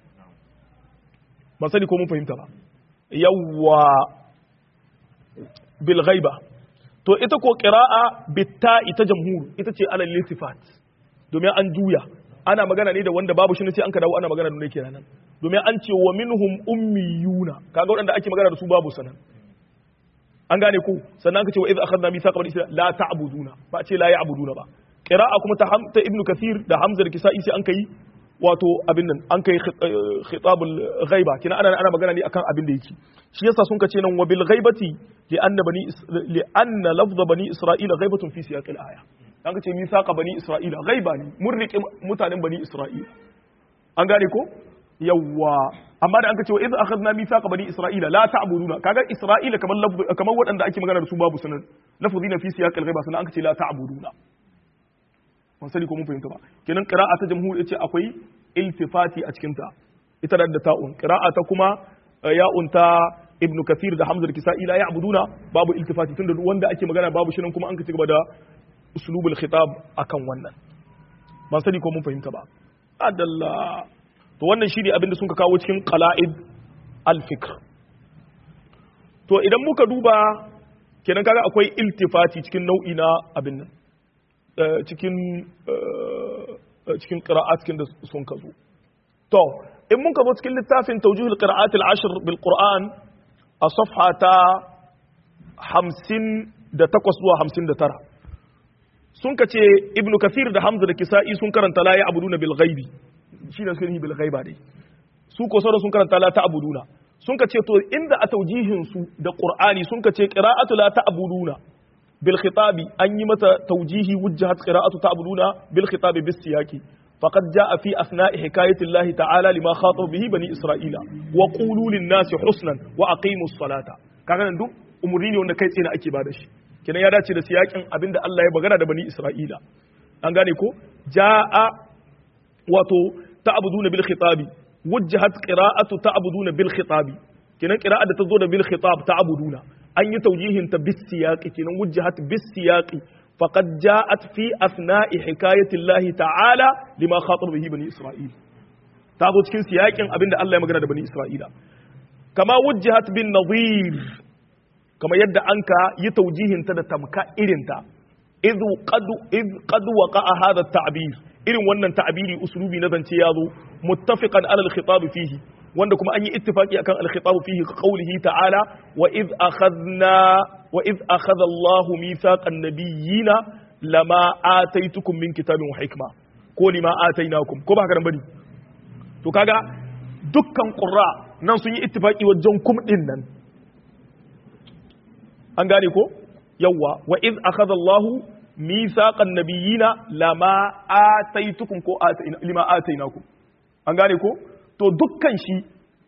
ban sani ko mun fahimta ba yawwa bil ghaiba to ita ko qira'a bitta ita jamhur ita ce alal lisifat domin an juya ana magana ne da wanda babu shi ne sai an ka dawo ana magana da ne kenan domin an ce wa minhum ummiyuna kaga waɗanda ake magana da su babu sanan an gane ko sannan aka ce wa idh akhadna mithaqa bani isra'ila la ta'buduna ba ce la ya'buduna ba qira'a kuma ta ta ibnu kathir da hamza da kisa'i sai an kai wato abin nan an kai khitabul ghaiba kina ana ana magana ne akan abin da yake shi yasa sun kace nan wa bil ghaibati li anna bani li anna lafz bani isra'ila ghaibatun fi siyaq al aya an kace mithaqa bani isra'ila ghaiba ne mun rike mutanen bani isra'ila an gane ko yawwa amma da an kace wa idh akhadna mithaqa bani isra'ila la ta'buduna kaga isra'ila kamar lafz kamar waɗanda ake magana da su babu sanan lafzina fi siyaq al ghaiba sannan an kace la ta'buduna ban sani ko mun fahimta ba kenan qira'a ta jamhur yace akwai iltifati a cikin ta ita da ta'un qira'a ta kuma ya'un ta ibnu kathir da hamza da kisa'i la ya'buduna babu iltifati tunda wanda ake magana babu shi nan kuma an ka ci gaba da uslubul khitab akan wannan ban sani ko mun fahimta ba adalla to wannan shine abin da sun ka kawo cikin qala'id al-fikr to idan muka duba kenan kaga akwai iltifati cikin nau'i na abin nan cikin cikin qira'at cikin da sun kazo to in mun zo cikin littafin tawjihul qira'at al-ashr bil qur'an a safha ta 58 zuwa 59 sun kace ibnu kathir da hamza da kisa'i sun karanta la ya'buduna bil ghaibi shi da suka yi bil ghaiba dai su ko sauran sun karanta la ta'buduna sun kace to inda a taujihin su da qur'ani sun kace qira'atu la ta'buduna بالخطاب أن يمت توجيه وجهت قراءة تعبدون بالخطاب بالسياق فقد جاء في أثناء حكاية الله تعالى لما خاطب به بني إسرائيل وقولوا للناس حسنا وأقيموا الصلاة كان ندو أمريني وأن كيت إنا أكي بادش كنا يدا تشي سياق أبين الله يبغنا بني إسرائيل أنغاني كو جاء وتو تعبدون بالخطاب وجهت قراءة تعبدون بالخطاب كنا قراءة تزود بالخطاب تعبدون an yi taujihin ta bis siyaqi kinan wujjahat bis siyaqi faqad ja'at fi asna'i hikayati Allah ta'ala lima khatab bihi bani Isra'il ta zo cikin siyaqin abinda Allah ya magana da bani Isra'ila kama wujjahat bin nadhir kamar yadda an ka yi taujihinta da tamka irinta idh qad idh qad waqa'a hadha at-ta'bir irin wannan ta'biri uslubi na zance yazo muttafiqan ala al-khitab fihi wanda kuma an yi ittifaqi akan al-khitab fihi qawlihi ta'ala wa idh akhadna wa idh akhadha Allahu mithaqan nabiyyina lama ataitukum min kitabin wa hikma ko lima atainakum ko ba haka bane to kaga dukkan qurra nan sun yi ittifaqi wajen kum din nan an gane ko yawwa wa iz akhadha Allahu mithaqan nabiyina lama ataitukum ko lima atainakum an gane ko to dukkan shi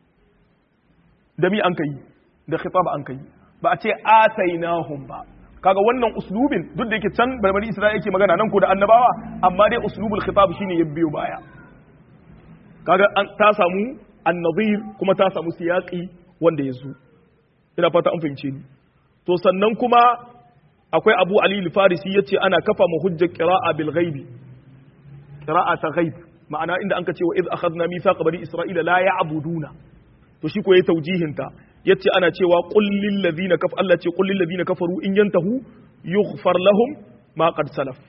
da mi an kai da khitab an kai ba a ce atainahum ba kaga wannan uslubin duk da yake can barbari Isra'ila yake magana nan ko da annabawa amma dai uslubul khitab shine ya biyo baya kaga ta samu annadhir kuma ta samu siyaqi wanda ya zo ina fata an fahimce ni to sannan kuma akwai abu ali al-farisi yace ana kafa mu hujjar qira'a bil ghaibi qira'a ta ghaib ma'ana inda anka ce wa iz akhadna mithaqa bani isra'ila la ya'buduna to shi ko yayi taujihin ta yace ana cewa qul lil ladina kaf Allah ce qul lil ladina kafaru in yantahu yughfar lahum ma qad salaf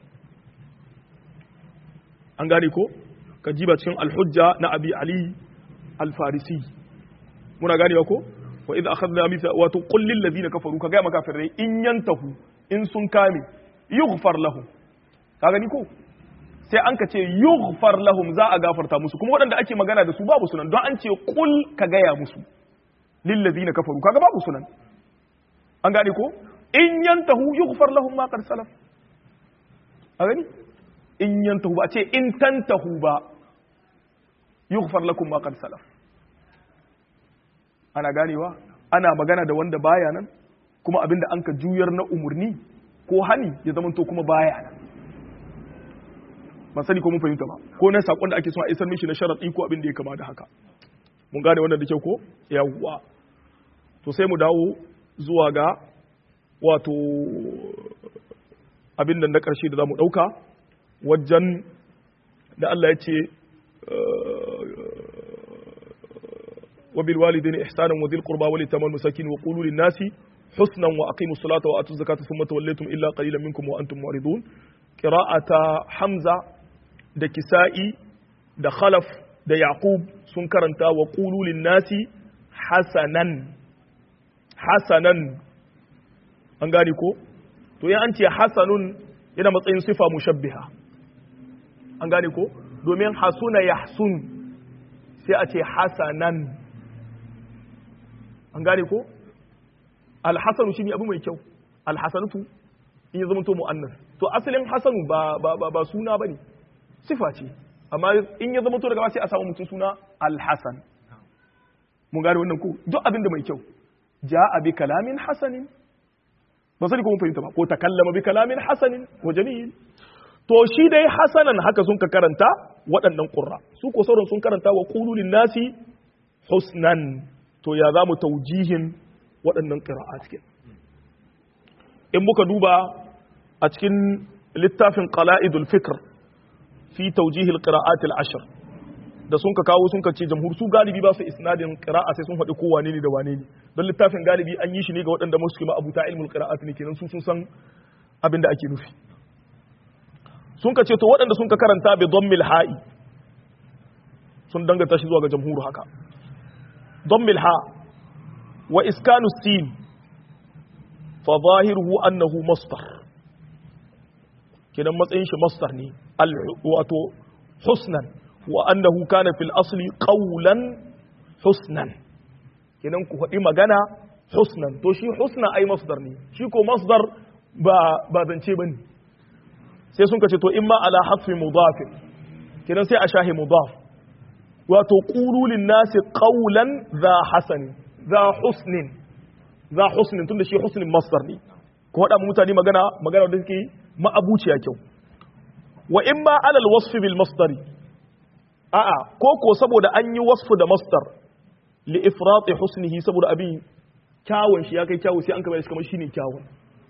an gane ko ka jiba cikin al-hujja na abi ali al-farisi muna ganewa ko wa idza akhadna mitha wa tuqul lil ladina kafaru kaga makafirai in yantahu in sun kame yughfar lahum ka gani ko sai an ka ce yughfar lahum za a gafarta musu kuma waɗanda ake magana da su babu sunan don an ce qul ka gaya musu lil ladina kafaru kaga babu sunan an gane ko in yantahu yughfar lahum ma qad salaf a gani in yantahu ba ce in tantahu ba yughfar lakum ma qad salaf ana ganewa ana magana da wanda baya nan kuma abinda an ka juyar na umurni ko hani ya zama to kuma baya nan ban sani ko mun fahimta ba ko na sakon da ake so a isar mishi na sharadi ko abin da ya kama da haka mun gane wannan da kyau ko yawwa to sai mu dawo zuwa ga wato abin da na karshe da zamu dauka wajen da Allah ya ce وبالوالدين إحسانا وذي القربى واليتامى والمساكين وقولوا للناس حسنا وأقيموا الصلاة وآتوا الزكاة ثم توليتم إلا قليلا منكم وأنتم معرضون قراءة حمزة da kisa'i da khalaf da yaqub sun karanta wa qulu lin-nasi hasanan hasanan an gane ko to ya an ce hasanun yana matsayin sifa mushabbiha an gane ko domin hasuna yahsun sai a ce hasanan an gane ko alhasanu shine abu mai kyau alhasanatu in ya zama to mu'annas to asalin hasanu ba ba ba, ba suna bane sifa ce amma in ya zama to daga sai a samu mutum suna alhasan mun gane wannan ko duk abin da mai kyau ja'a bi kalamin hasanin ba sani ko mun fahimta ba ko takallama bi kalamin hasanin wa jamil to shi dai hasanan haka sun ka karanta waɗannan ƙurra su ko sauran sun karanta wa ƙululin nasi husnan to ya za mu taujihin waɗannan ƙira'a cikin in muka duba a cikin littafin qala'idul fikr fi taujihil qira'atil ashr da sun ka kawo sun ka ce jamhur su galibi ba su isnadin qira'a sai sun faɗi ko wane ne da wane ne don littafin galibi an yi shi ne ga waɗanda musu kuma abuta ilmul qira'at ne kenan su sun san abin da ake nufi sun ka ce to waɗanda sun ka karanta bi dhammil ha'i sun danganta shi zuwa ga jamhur haka dhammil ha wa iskanu sin fa zahiruhu annahu masdar kenan matsayin shi masdar ne wato husnan wa annahu kana fil asli qawlan husnan kenan ku faɗi magana husnan to shi husna ai masdar ne shi ko masdar ba ba zance bane sai sun kace to imma ala hasfi mudaf kenan sai a shahi mudaf wato qulu lin nasi qawlan za hasan za husnin za husnin tunda shi husnin masdar ne ko faɗa mutane magana magana da take ma'abuciya kyau wa in ba alal wasfi bil masdari a'a ko ko saboda an yi wasfu da masdar li ifrati husnihi saboda abin kyawun shi ya kai kyawu sai an kama shi kamar shine kyawun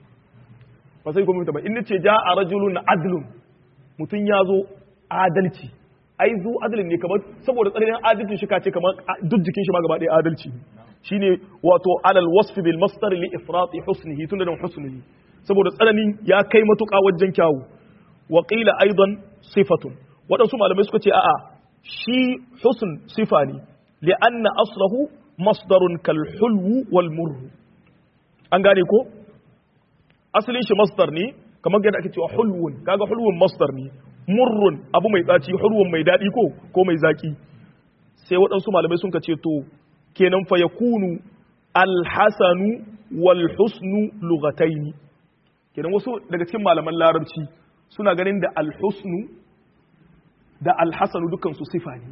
ba sai kuma ba in nace ja'a rajulun adlun mutun ya zo adalci ai zu adalin ne kamar saboda tsananin adalcin shi kace kamar duk jikin shi ma gaba ɗaya adalci shine wato alal wasf bil masdar li ifrati husnihi tunda da husnihi saboda tsananin ya kai matuƙa wajen kyawu wa qila aidan sifatun waɗansu malamai suka ce a'a shi husn sifa ne li'anna aslahu masdarun kal hulwu wal murru an gane ko asalin shi masdar ne kamar yadda ake cewa hulwun kaga hulwun masdar ne murrun abu mai tsaci hulwun mai daɗi ko ko mai zaki sai waɗansu malamai sun ce to kenan fa yakunu alhasanu wal husnu lughataini kenan wasu daga cikin malaman larabci suna ganin da alhusnu da alhasanu dukkan su sifa ne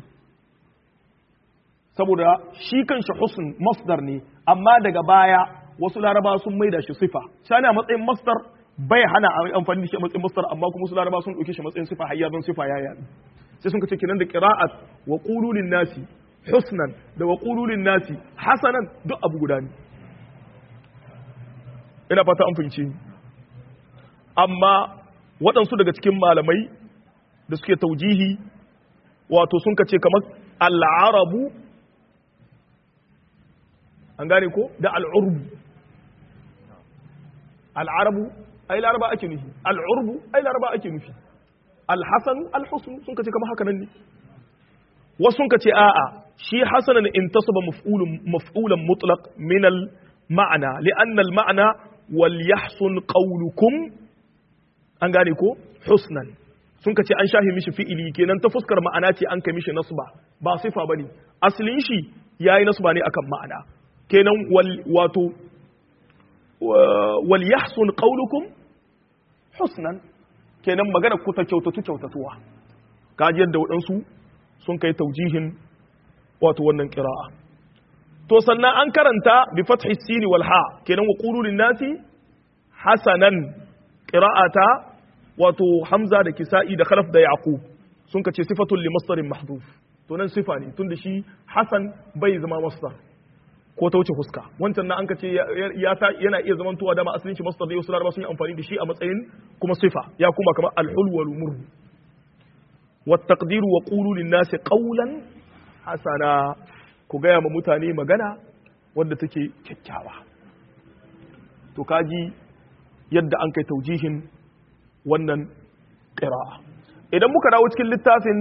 saboda shi kanshi husn masdar ne amma daga baya wasu laraba sun maida shi sifa shani a matsayin masdar bai hana a amfani da shi a matsayin masdar amma kuma wasu laraba sun ɗauke shi matsayin sifa hayya don sifa ya yaɗu sai sun kace kenan da qira'at wa qululin nasi husnan da wa qululin nasi hasanan duk abu guda ne ina fata an fahimci amma waɗansu daga cikin malamai da suke taujihi wato sun kace kamar al'arabu an gane ko da al'urbu al'arabu ai laraba ake nufi al'urbu ai laraba ake nufi alhasanu alhusnu sun kace kamar haka nan ne wasu sun kace a'a shi hasanan intasaba maf'ulun maf'ulan mutlaq min al ma'ana li'anna al ma'ana wal yahsun qawlukum an gane ko husnan sun kace an shahi mishi fi'ili kenan ta fuskar ma'ana ce an kai mishi nasba ba sifa bane asalin shi yayi nasba ne akan ma'ana kenan wal wato wal yahsun qawlukum husnan kenan magana ku ta kyautatu kyautatuwa kaji yadda waɗansu sun kai taujihin wato wannan qira'a to sannan an karanta bi fathi sin wal ha kenan wa qulu lin nasi hasanan qira'ata wato hamza da kisa'i da khalaf da yaqub sun kace sifatul li masdarin mahdhuf to nan sifa ne tunda shi hasan bai zama masdar ko ta wuce fuska wancan na an kace ya ta yana iya zaman tuwa dama asalin shi masdar ne wasu laraba sun yi amfani da shi a matsayin kuma sifa ya kuma kamar al-hul wal murr wa taqdir wa qulu lin nas qawlan hasana ku gaya ma mutane magana wadda take kyakkyawa to kaji yadda an kai taujihin wannan qira'a idan muka dawo cikin littafin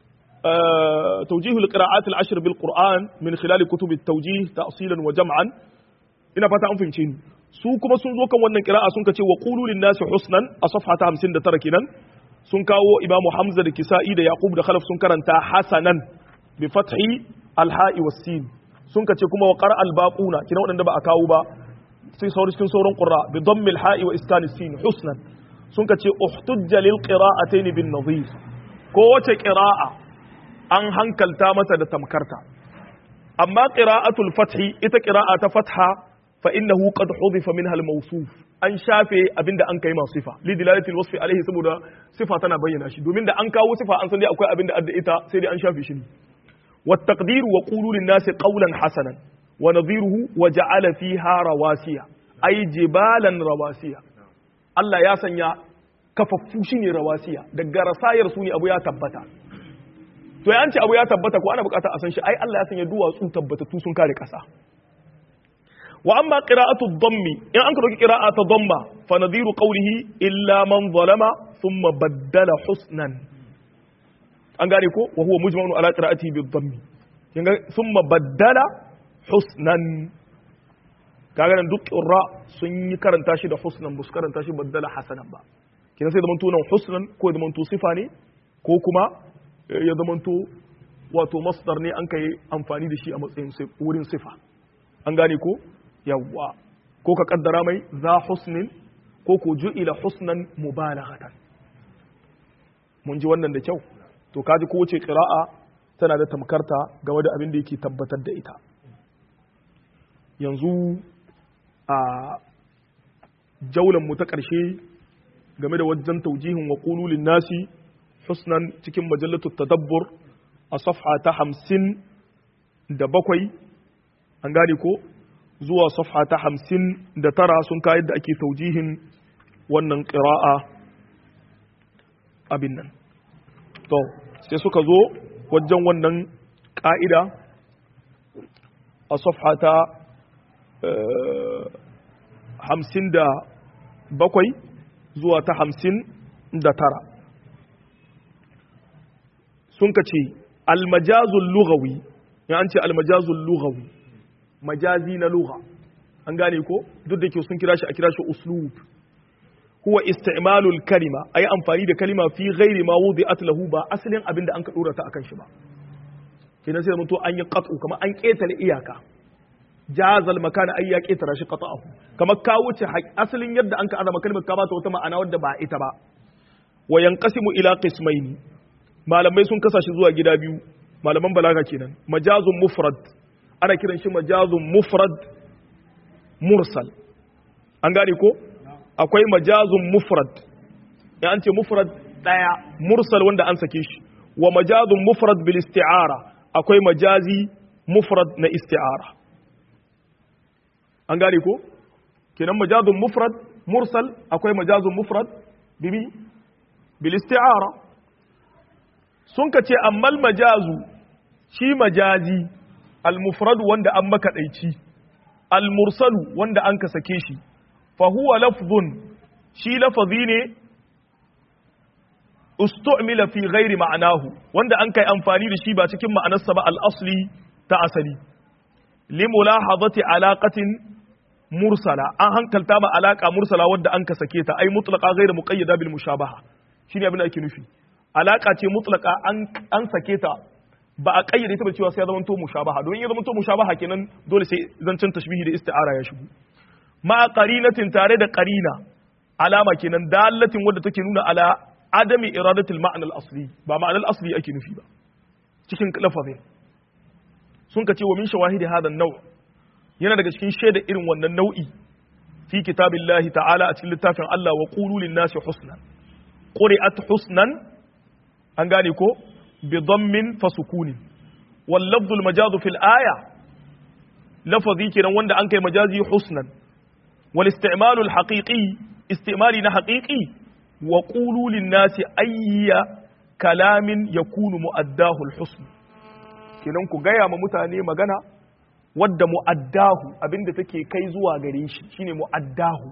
توجيه القراءات العشر بالقرآن من خلال كتب التوجيه تأصيلا وجمعا ina fata an fahimce ni su kuma sun zo kan wannan qira'a sun kace wa qulu lin nasi husnan a safha ta 59 kenan sun kawo imamu hamza da kisa'i da yaqub da khalaf sun karanta hasanan bi fathi al-ha'i was sin sun kace kuma wa qara al-baquna kina wadanda ba a kawo ba sai sauran cikin sauran qurra bi dammi al-ha'i wa iskan sin husnan sun kace uhtujja lil qira'atayn bin nadhir ko wace qira'a an hankalta mata da tamkarta amma qira'atul fathi ita qira'a ta fatha fa innahu qad hudifa minha al-mawsuf an shafe abinda an kai masu sifa li dilalatil wasfi alaihi saboda sifa tana bayyana shi domin da an kawo sifa an san dai akwai abinda adda ita sai dai an shafe shi ne wat taqdir wa qulu lin nasi qawlan hasanan wa nadhiruhu wa ja'ala fiha rawasiya ay jibalan rawasiya Allah ya sanya kafaffu shine rawasiya daga rasayar su ne abu ya tabbata to ya ce abu ya tabbata ko ana bukata a san shi ai Allah ya sanya duwatsu tabbatattu sun kare kasa wa amma qira'atu dhammi in an karoki qira'a ta dhamma fa nadhiru qawlihi illa man zalama thumma baddala husnan an gane ko wa huwa mujma'un ala qira'atihi bi dhammi kinga thumma baddala husnan kaga nan duk qurra sun yi karanta shi da husnan bus karanta shi baddala hasanan ba kina sai da manto nan husnan ko da manto sifa ne ko kuma ya zamanto wato masdar ne an kai amfani da shi a matsayin wurin sifa an gane ko yawwa ko ka kaddara mai za husnin ko ko ju'ila husnan mubalaghatan mun ji wannan da kyau to kaji ko wace qira'a tana da tamkarta game da abin da yake tabbatar da ita yanzu a jaulan mu ta ƙarshe game da wajen taujihin wa qululin nasi husnan cikin majallatu tadabbur a safha ta hamsin da bakwai an gane ko zuwa safha ta hamsin da tara sun kayar da ake taujihin wannan ƙira'a abin nan to sai suka zo wajen wannan ƙa'ida a safha ta hamsin da bakwai zuwa ta hamsin da tara sun ka ce almajazul lughawi ya an ce almajazul lughawi majazi na lugha an gane ko duk da ke sun kira shi a kira shi uslub huwa isti'malul kalima ayi amfani da kalima fi ghairi ma wudi'at lahu ba asalin abin da an ka dora ta akan shi ba kenan sai mutu an yi qat'u kamar an ketare iyaka jazal makana ay ya ketara shi qat'ahu kamar ka wuce asalin yadda an ka azama kalmar ka bata wata ma'ana wadda ba ita ba wa yanqasimu ila qismaini malamai sun kasa shi zuwa gida biyu malaman balaga kenan majazun mufrad ana kiran shi majazun mufrad mursal an gane ko akwai majazun mufrad ya an ce mufrad daya mursal wanda an sake shi wa majazun mufrad bil isti'ara akwai majazi mufrad na isti'ara an gane ko kenan majazun mufrad mursal akwai majazun mufrad bibi bil isti'ara sun ka ce ammal majazu shi majazi al mufrad wanda an makaɗaici al mursalu wanda an ka sake shi fahuwa lafzun shi lafazi ne ustu'mila fi ghairi ma'anahu wanda an kai amfani da shi ba cikin ma'anarsa ba al-asli ta asali li mulahadati alaqatin mursala an hankalta ma alaka mursala wadda an ka sake ta ai mutlaqa ghairu muqayyada bil mushabaha shine abin da ake nufi alaka ce mutlaqa an an sake ta ba a kayyade ta ba cewa sai ya zama to mushabaha don ya zama to mushabaha kenan dole sai zancen tashbihi da isti'ara ya shigo ma qarinatin tare da qarina alama kenan dalatin wadda take nuna ala adami iradatul ma'na al-asli ba ma'anar asli ake nufi ba cikin lafazin sun ka ce wa min shawahidi hadha an-naw yana daga cikin shaida irin wannan nau'i fi kitabillahi ta'ala a cikin littafin Allah wa qulu lin-nasi husnan quri'at husnan an gane ko bi dhammin fasukunin wal lafdhu al-majazu fil aya lafazi kenan wanda an kai majazi husnan والاستعمال الحقيقي استعمالنا حقيقي وقولوا للناس أي كلام يكون مؤداه الحسن kenan ku gaya ma mutane magana wadda mu'addahu abinda take kai zuwa gare shi shine mu'addahu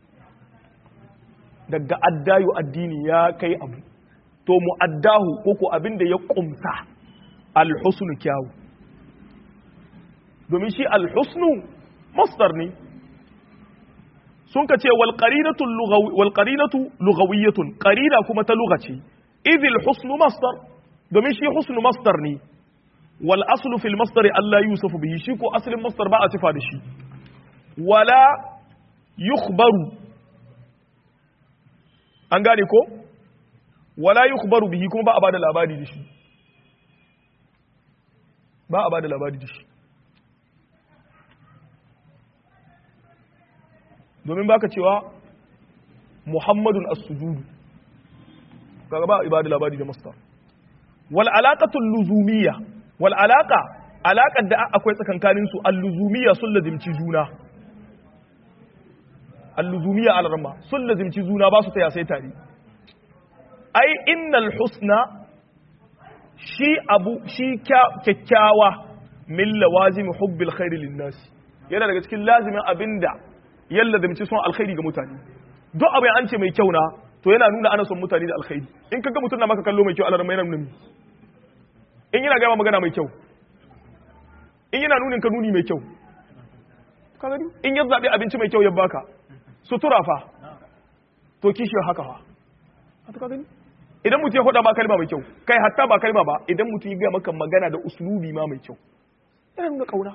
daga addayu addini ya kai abu to mu'addahu ko ko abinda ya kumsa alhusnu kyawu domin shi alhusnu masdar ne sun ka ce walƙarinatu lugawiyatun ƙarina kuma ta lugace idil husnu masdar domin shi husnu masdar ne wal aslu fil masdari Allah yusufu bihi shi ko asalin masdar ba a sifa da shi wala yukhbaru an gane ko wala yukhbaru bihi kuma ba a bada labari da shi ba a bada labari da shi domin baka cewa muhammadun as-sujudu kaga ba ibadu labari da mastar wal alaqatu luzumiyya wal alaqa alaqar da akwai tsakankanin su al-luzumiyya sun lazimci juna al-luzumiyya al-ramma sun lazimci juna ba su taya sai tare ai innal husna shi abu shi kyakkyawa min lawazim hubbil khairi lin-nas yana daga cikin lazimin abinda yalla da mace son alkhairi ga mutane duk abin an ce mai kyau na to yana nuna ana son mutane da alkhairi in kaga mutum na maka kallo mai kyau Allah mai nuna in yana gaba magana mai kyau in yana nunin ka nuni mai kyau ka gani in ya zabi abinci mai kyau ya baka sutura fa to kishi haka fa haka ka gani idan mutum ya hoda ba kalma mai kyau kai hatta ba kalma ba idan mutum ya ga maka magana da uslubi ma mai kyau yana nuna kauna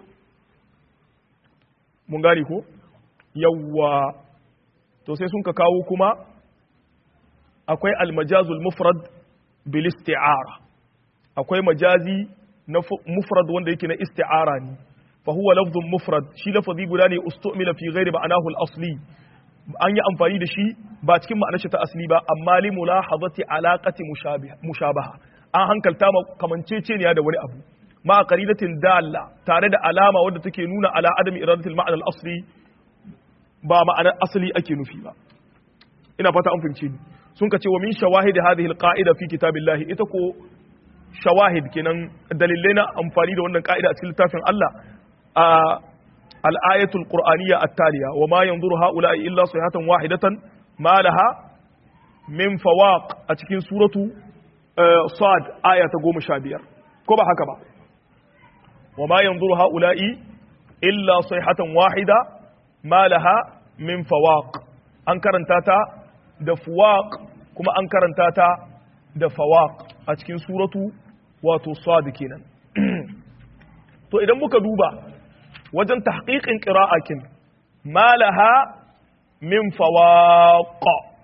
mun gane ko yawwa to sai sun ka kawo kuma akwai almajazul mufrad bil isti'ara akwai majazi na mufrad wanda yake na isti'ara ne fa huwa lafzun mufrad shi lafazi guda ne ustumila fi ghairi ma'anahu al-asli an yi amfani da shi ba cikin ma'anar shi ta asli ba amma li mulahazati alaqati mushabaha an hankalta ma kamanceceniya da wani abu ma qaridatin dalla tare da alama wadda take nuna ala adami iradatil ma'ana al-asli ba ma'anar asali ake nufi ba ina fata an fahimce ni sun ka ce wa min shawahid hadhihi alqa'ida fi kitabillahi ita ko shawahid kenan dalilai na amfani da wannan ka'ida a cikin littafin Allah al-ayatul qur'aniyya at-taliya wa ma yanzuru ha'ula'i illa sayhatan wahidatan ma laha min fawaq a cikin suratu sad aya ta 15 ko ba haka ba wa ma yanzuru ha'ula'i illa sayhatan wahida ma laha min fawaq an karanta ta da fuwaq kuma an karanta ta da fawaq a cikin suratu wato sad kenan to idan muka duba wajen tahqiqin qira'akin ma laha min fawaq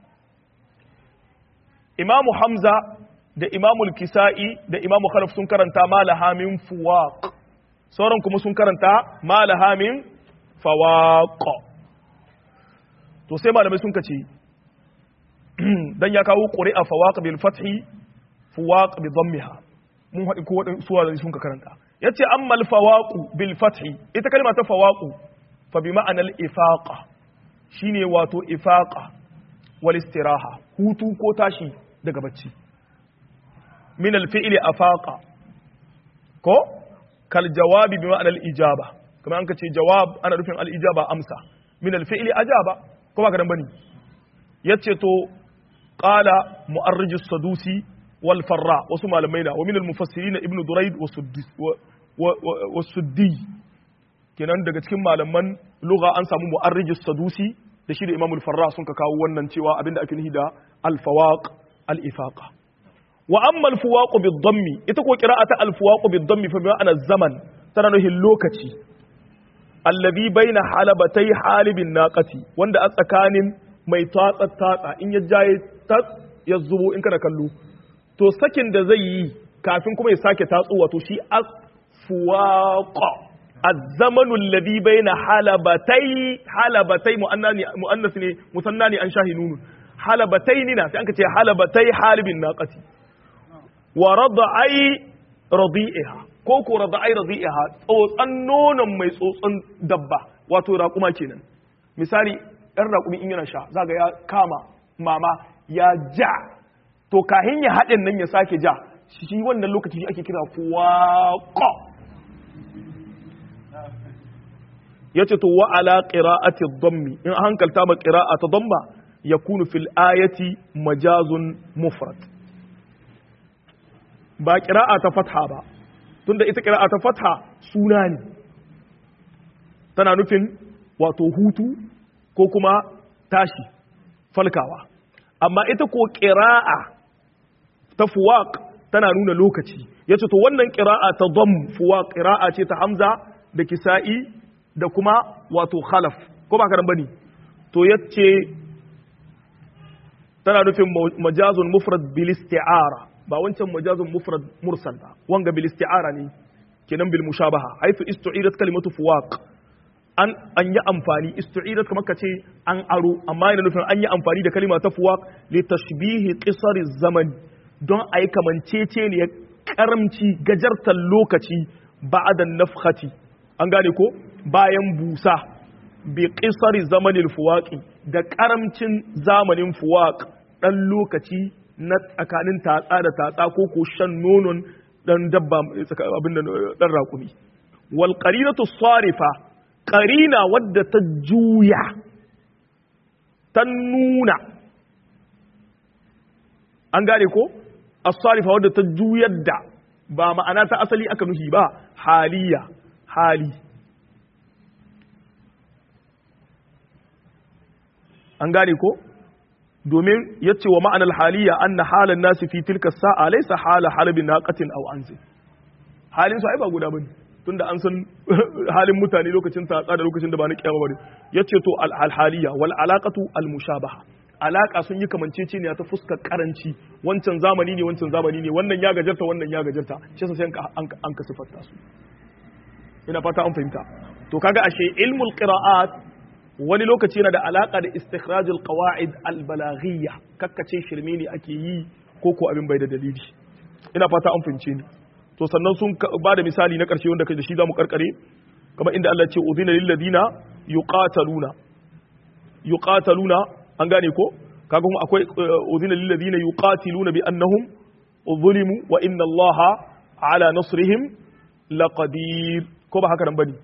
imamu hamza da imamu kisa'i da imamu khalaf sun karanta ma laha min fuwaq sauran kuma sun karanta ma laha min fawaq to sai malamai sun kace dan ya kawo qur'a fawaq bil fathi fuwaq bi dhammiha mun haɗi ko waɗin suwa da sun ka karanta yace ammal fawaqu bil fathi ita kalma ta fawaqu fa bi ma'anal ifaqa shine wato ifaqa wal istiraha hutu ko tashi daga bacci min al fi'li afaqa ko kal jawabi bi ma'anal ijaba kamar an ka ce jawab ana nufin al ijaba amsa min al fi'li ajaba ko ba ka dan bane yace to qala mu'arrijus sadusi wal farra wasu malamai na wa min al mufassirin ibnu durayd wa suddi wa suddi kenan daga cikin malaman lugha an samu mu'arrijus sadusi da shi da imamul farra sun ka kawo wannan cewa abinda ake nufi da al fawaq al ifaqa wa amma al fuwaq bid dammi ita ko qira'ata al fuwaq bid dammi fa ma'ana zaman tana nufin lokaci allazi baina halabatai halibin naqati wanda a tsakanin mai tatsa tatsa in ya jaye tats ya zubo in kana kallo to sakin da zai yi kafin kuma ya sake tatsu wato shi asfuwaqa الزمن الذي بين حلبتي حلبتي مؤنث ne musanna ne an shahi nunu halabataini na sai an ce halabatai halibin naqati wa radai radi'iha ko ko radai radi'iha tsotsan nonon mai tsotsan dabba wato raƙuma kenan misali ɗan raƙumi in yana sha zaga ya kama mama ya ja to kahin ya haɗin nan ya sake ja shi wannan lokaci ake kira fuwaƙo ya ce to wa'ala ƙira'ati dhammi in hankalta ma ƙira'a ta dhamma ya kunu fil ayati majazun mufrad ba ƙira'a ta fatha ba tunda ita ƙira'a ta fatha suna ne tana nufin wato hutu ko kuma tashi falkawa amma ita ko ƙira'a ta fuwaq tana nuna lokaci ya ce to wannan ƙira'a ta dham fuwaq ƙira'a ce ta hamza da kisa'i da kuma wato khalaf ko ba karan bane to yace tana nufin majazun mufrad bil isti'ara ba wancan majazun mufrad mursal ba wanga bil isti'ara ne kenan bil mushabaha haythu istu'irat kalimatu fuwaq an an yi amfani istu'irat kamar kace an aro amma yana nufin an yi amfani da kalima ta fuwaq li tashbihi qisar zaman don ayi kamancece ne karamci gajartar lokaci ba'da nafkhati an gane ko bayan busa bi qisari zamanin fuwaqi da karamcin zamanin fuwaq dan lokaci na tsakanin tatsa da tatsa ko ko shan nonon dan dabba abin da dan raƙumi wal qarinatu sarifa qarina wadda ta juya ta nuna an gane ko as-sarifa wadda ta juyar da ba ma'ana ta asali aka nuhi ba haliya hali an gane ko domin ya ce wa ma'anar haliya an na halin nasu fi tilka sa'a laisa hala halibin naqatin aw anzi halin su ai ba guda bane tunda an san halin mutane lokacin tatsa da lokacin da ba na kiyama bane yace to al haliya wal alaqatu al mushabaha alaka sun yi kamanceceniya ta fuskar karanci wancan zamani ne wancan zamani ne wannan ya gajarta wannan ya gajarta shi sai an ka sifarta su ina fata an fahimta to kaga ashe ilmul qira'at wani lokaci yana da alaka da istikhrajul qawaid al balaghiyya kakkace shirme ne ake yi ko ko abin bai da dalili ina fata an fahimce ni to sannan sun ba da misali na karshe wanda kai da shi zamu karkare kamar inda Allah ce udhina lil ladina yuqataluna yuqataluna an gane ko kaga kuma akwai udhina lil ladina yuqatiluna bi annahum zulimu wa inna Allaha ala nasrihim laqadir ko ba haka nan bane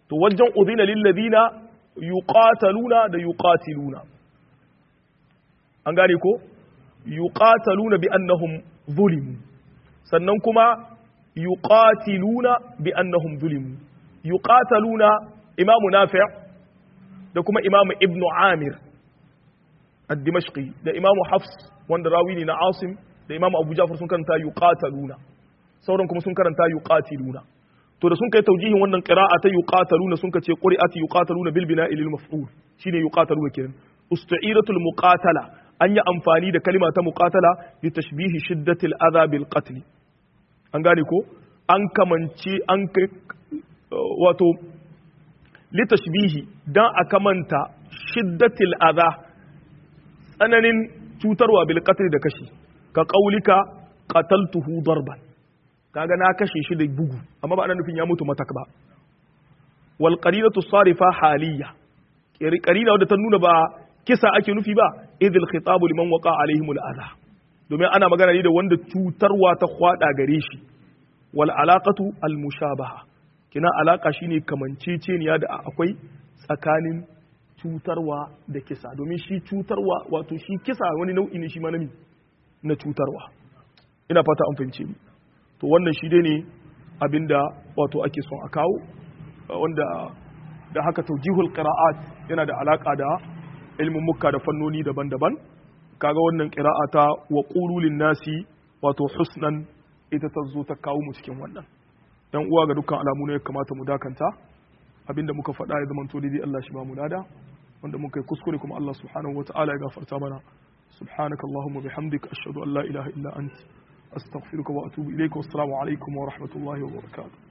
to wajen udhina lil ladina yuqataluna da yuqatiluna an gane ko yuqataluna bi annahum zulimu sannan kuma yuqatiluna bi annahum zulimu yuqataluna imamu nafi' da kuma imamu ibnu amir ad-dimashqi da imamu hafs wanda rawi ne na asim da imamu abu jafar sun karanta yuqataluna sauran kuma sun karanta yuqatiluna to da sun kai taujihin wannan qira'a ta yuqataluna sun kace qira'at yuqataluna bil bina'i lil maf'ul shine yuqataluna kenan ustu'iratul muqatala an yi amfani da kalima ta muqatala li tashbihi shiddatil adha bil qatl an gane ko an kamance an kai wato li tashbihi dan a kamanta shiddatil adha tsananin cutarwa bil qatl da kashi ka qaulika qataltuhu darban kaga na kashe shi da bugu amma ba ana nufin ya mutu matak ba wal qarinatu sarifa haliya qarina wadda ta nuna ba kisa ake nufi ba idil khitabu liman waqa alaihim al domin ana magana ne da wanda cutarwa ta kwada gare shi wal alaqatu al mushabaha kina alaka shine kamanceceniya da akwai tsakanin cutarwa da kisa domin shi cutarwa wato shi kisa wani nau'i ne shi ma na cutarwa ina fata an fahimce ni to wannan shi dai ne abinda wato ake son a kawo wanda da haka taujihul qira'at yana da alaka da ilmin mukka da fannoni daban-daban kaga wannan qira'a ta wa qulul nasi wato husnan ita ta zo ta kawo mu cikin wannan dan uwa ga dukkan alamu ne ya kamata mu dakanta abinda muka faɗa ya zama to dai Allah shi ba mu lada wanda muka yi kuskure kuma Allah subhanahu wataala ya gafarta mana subhanaka allahumma bihamdika ashhadu an la ilaha illa anta astaghfiruka wa atubu ilayka wassalamu alaikum wa rahmatullahi wa barakatuh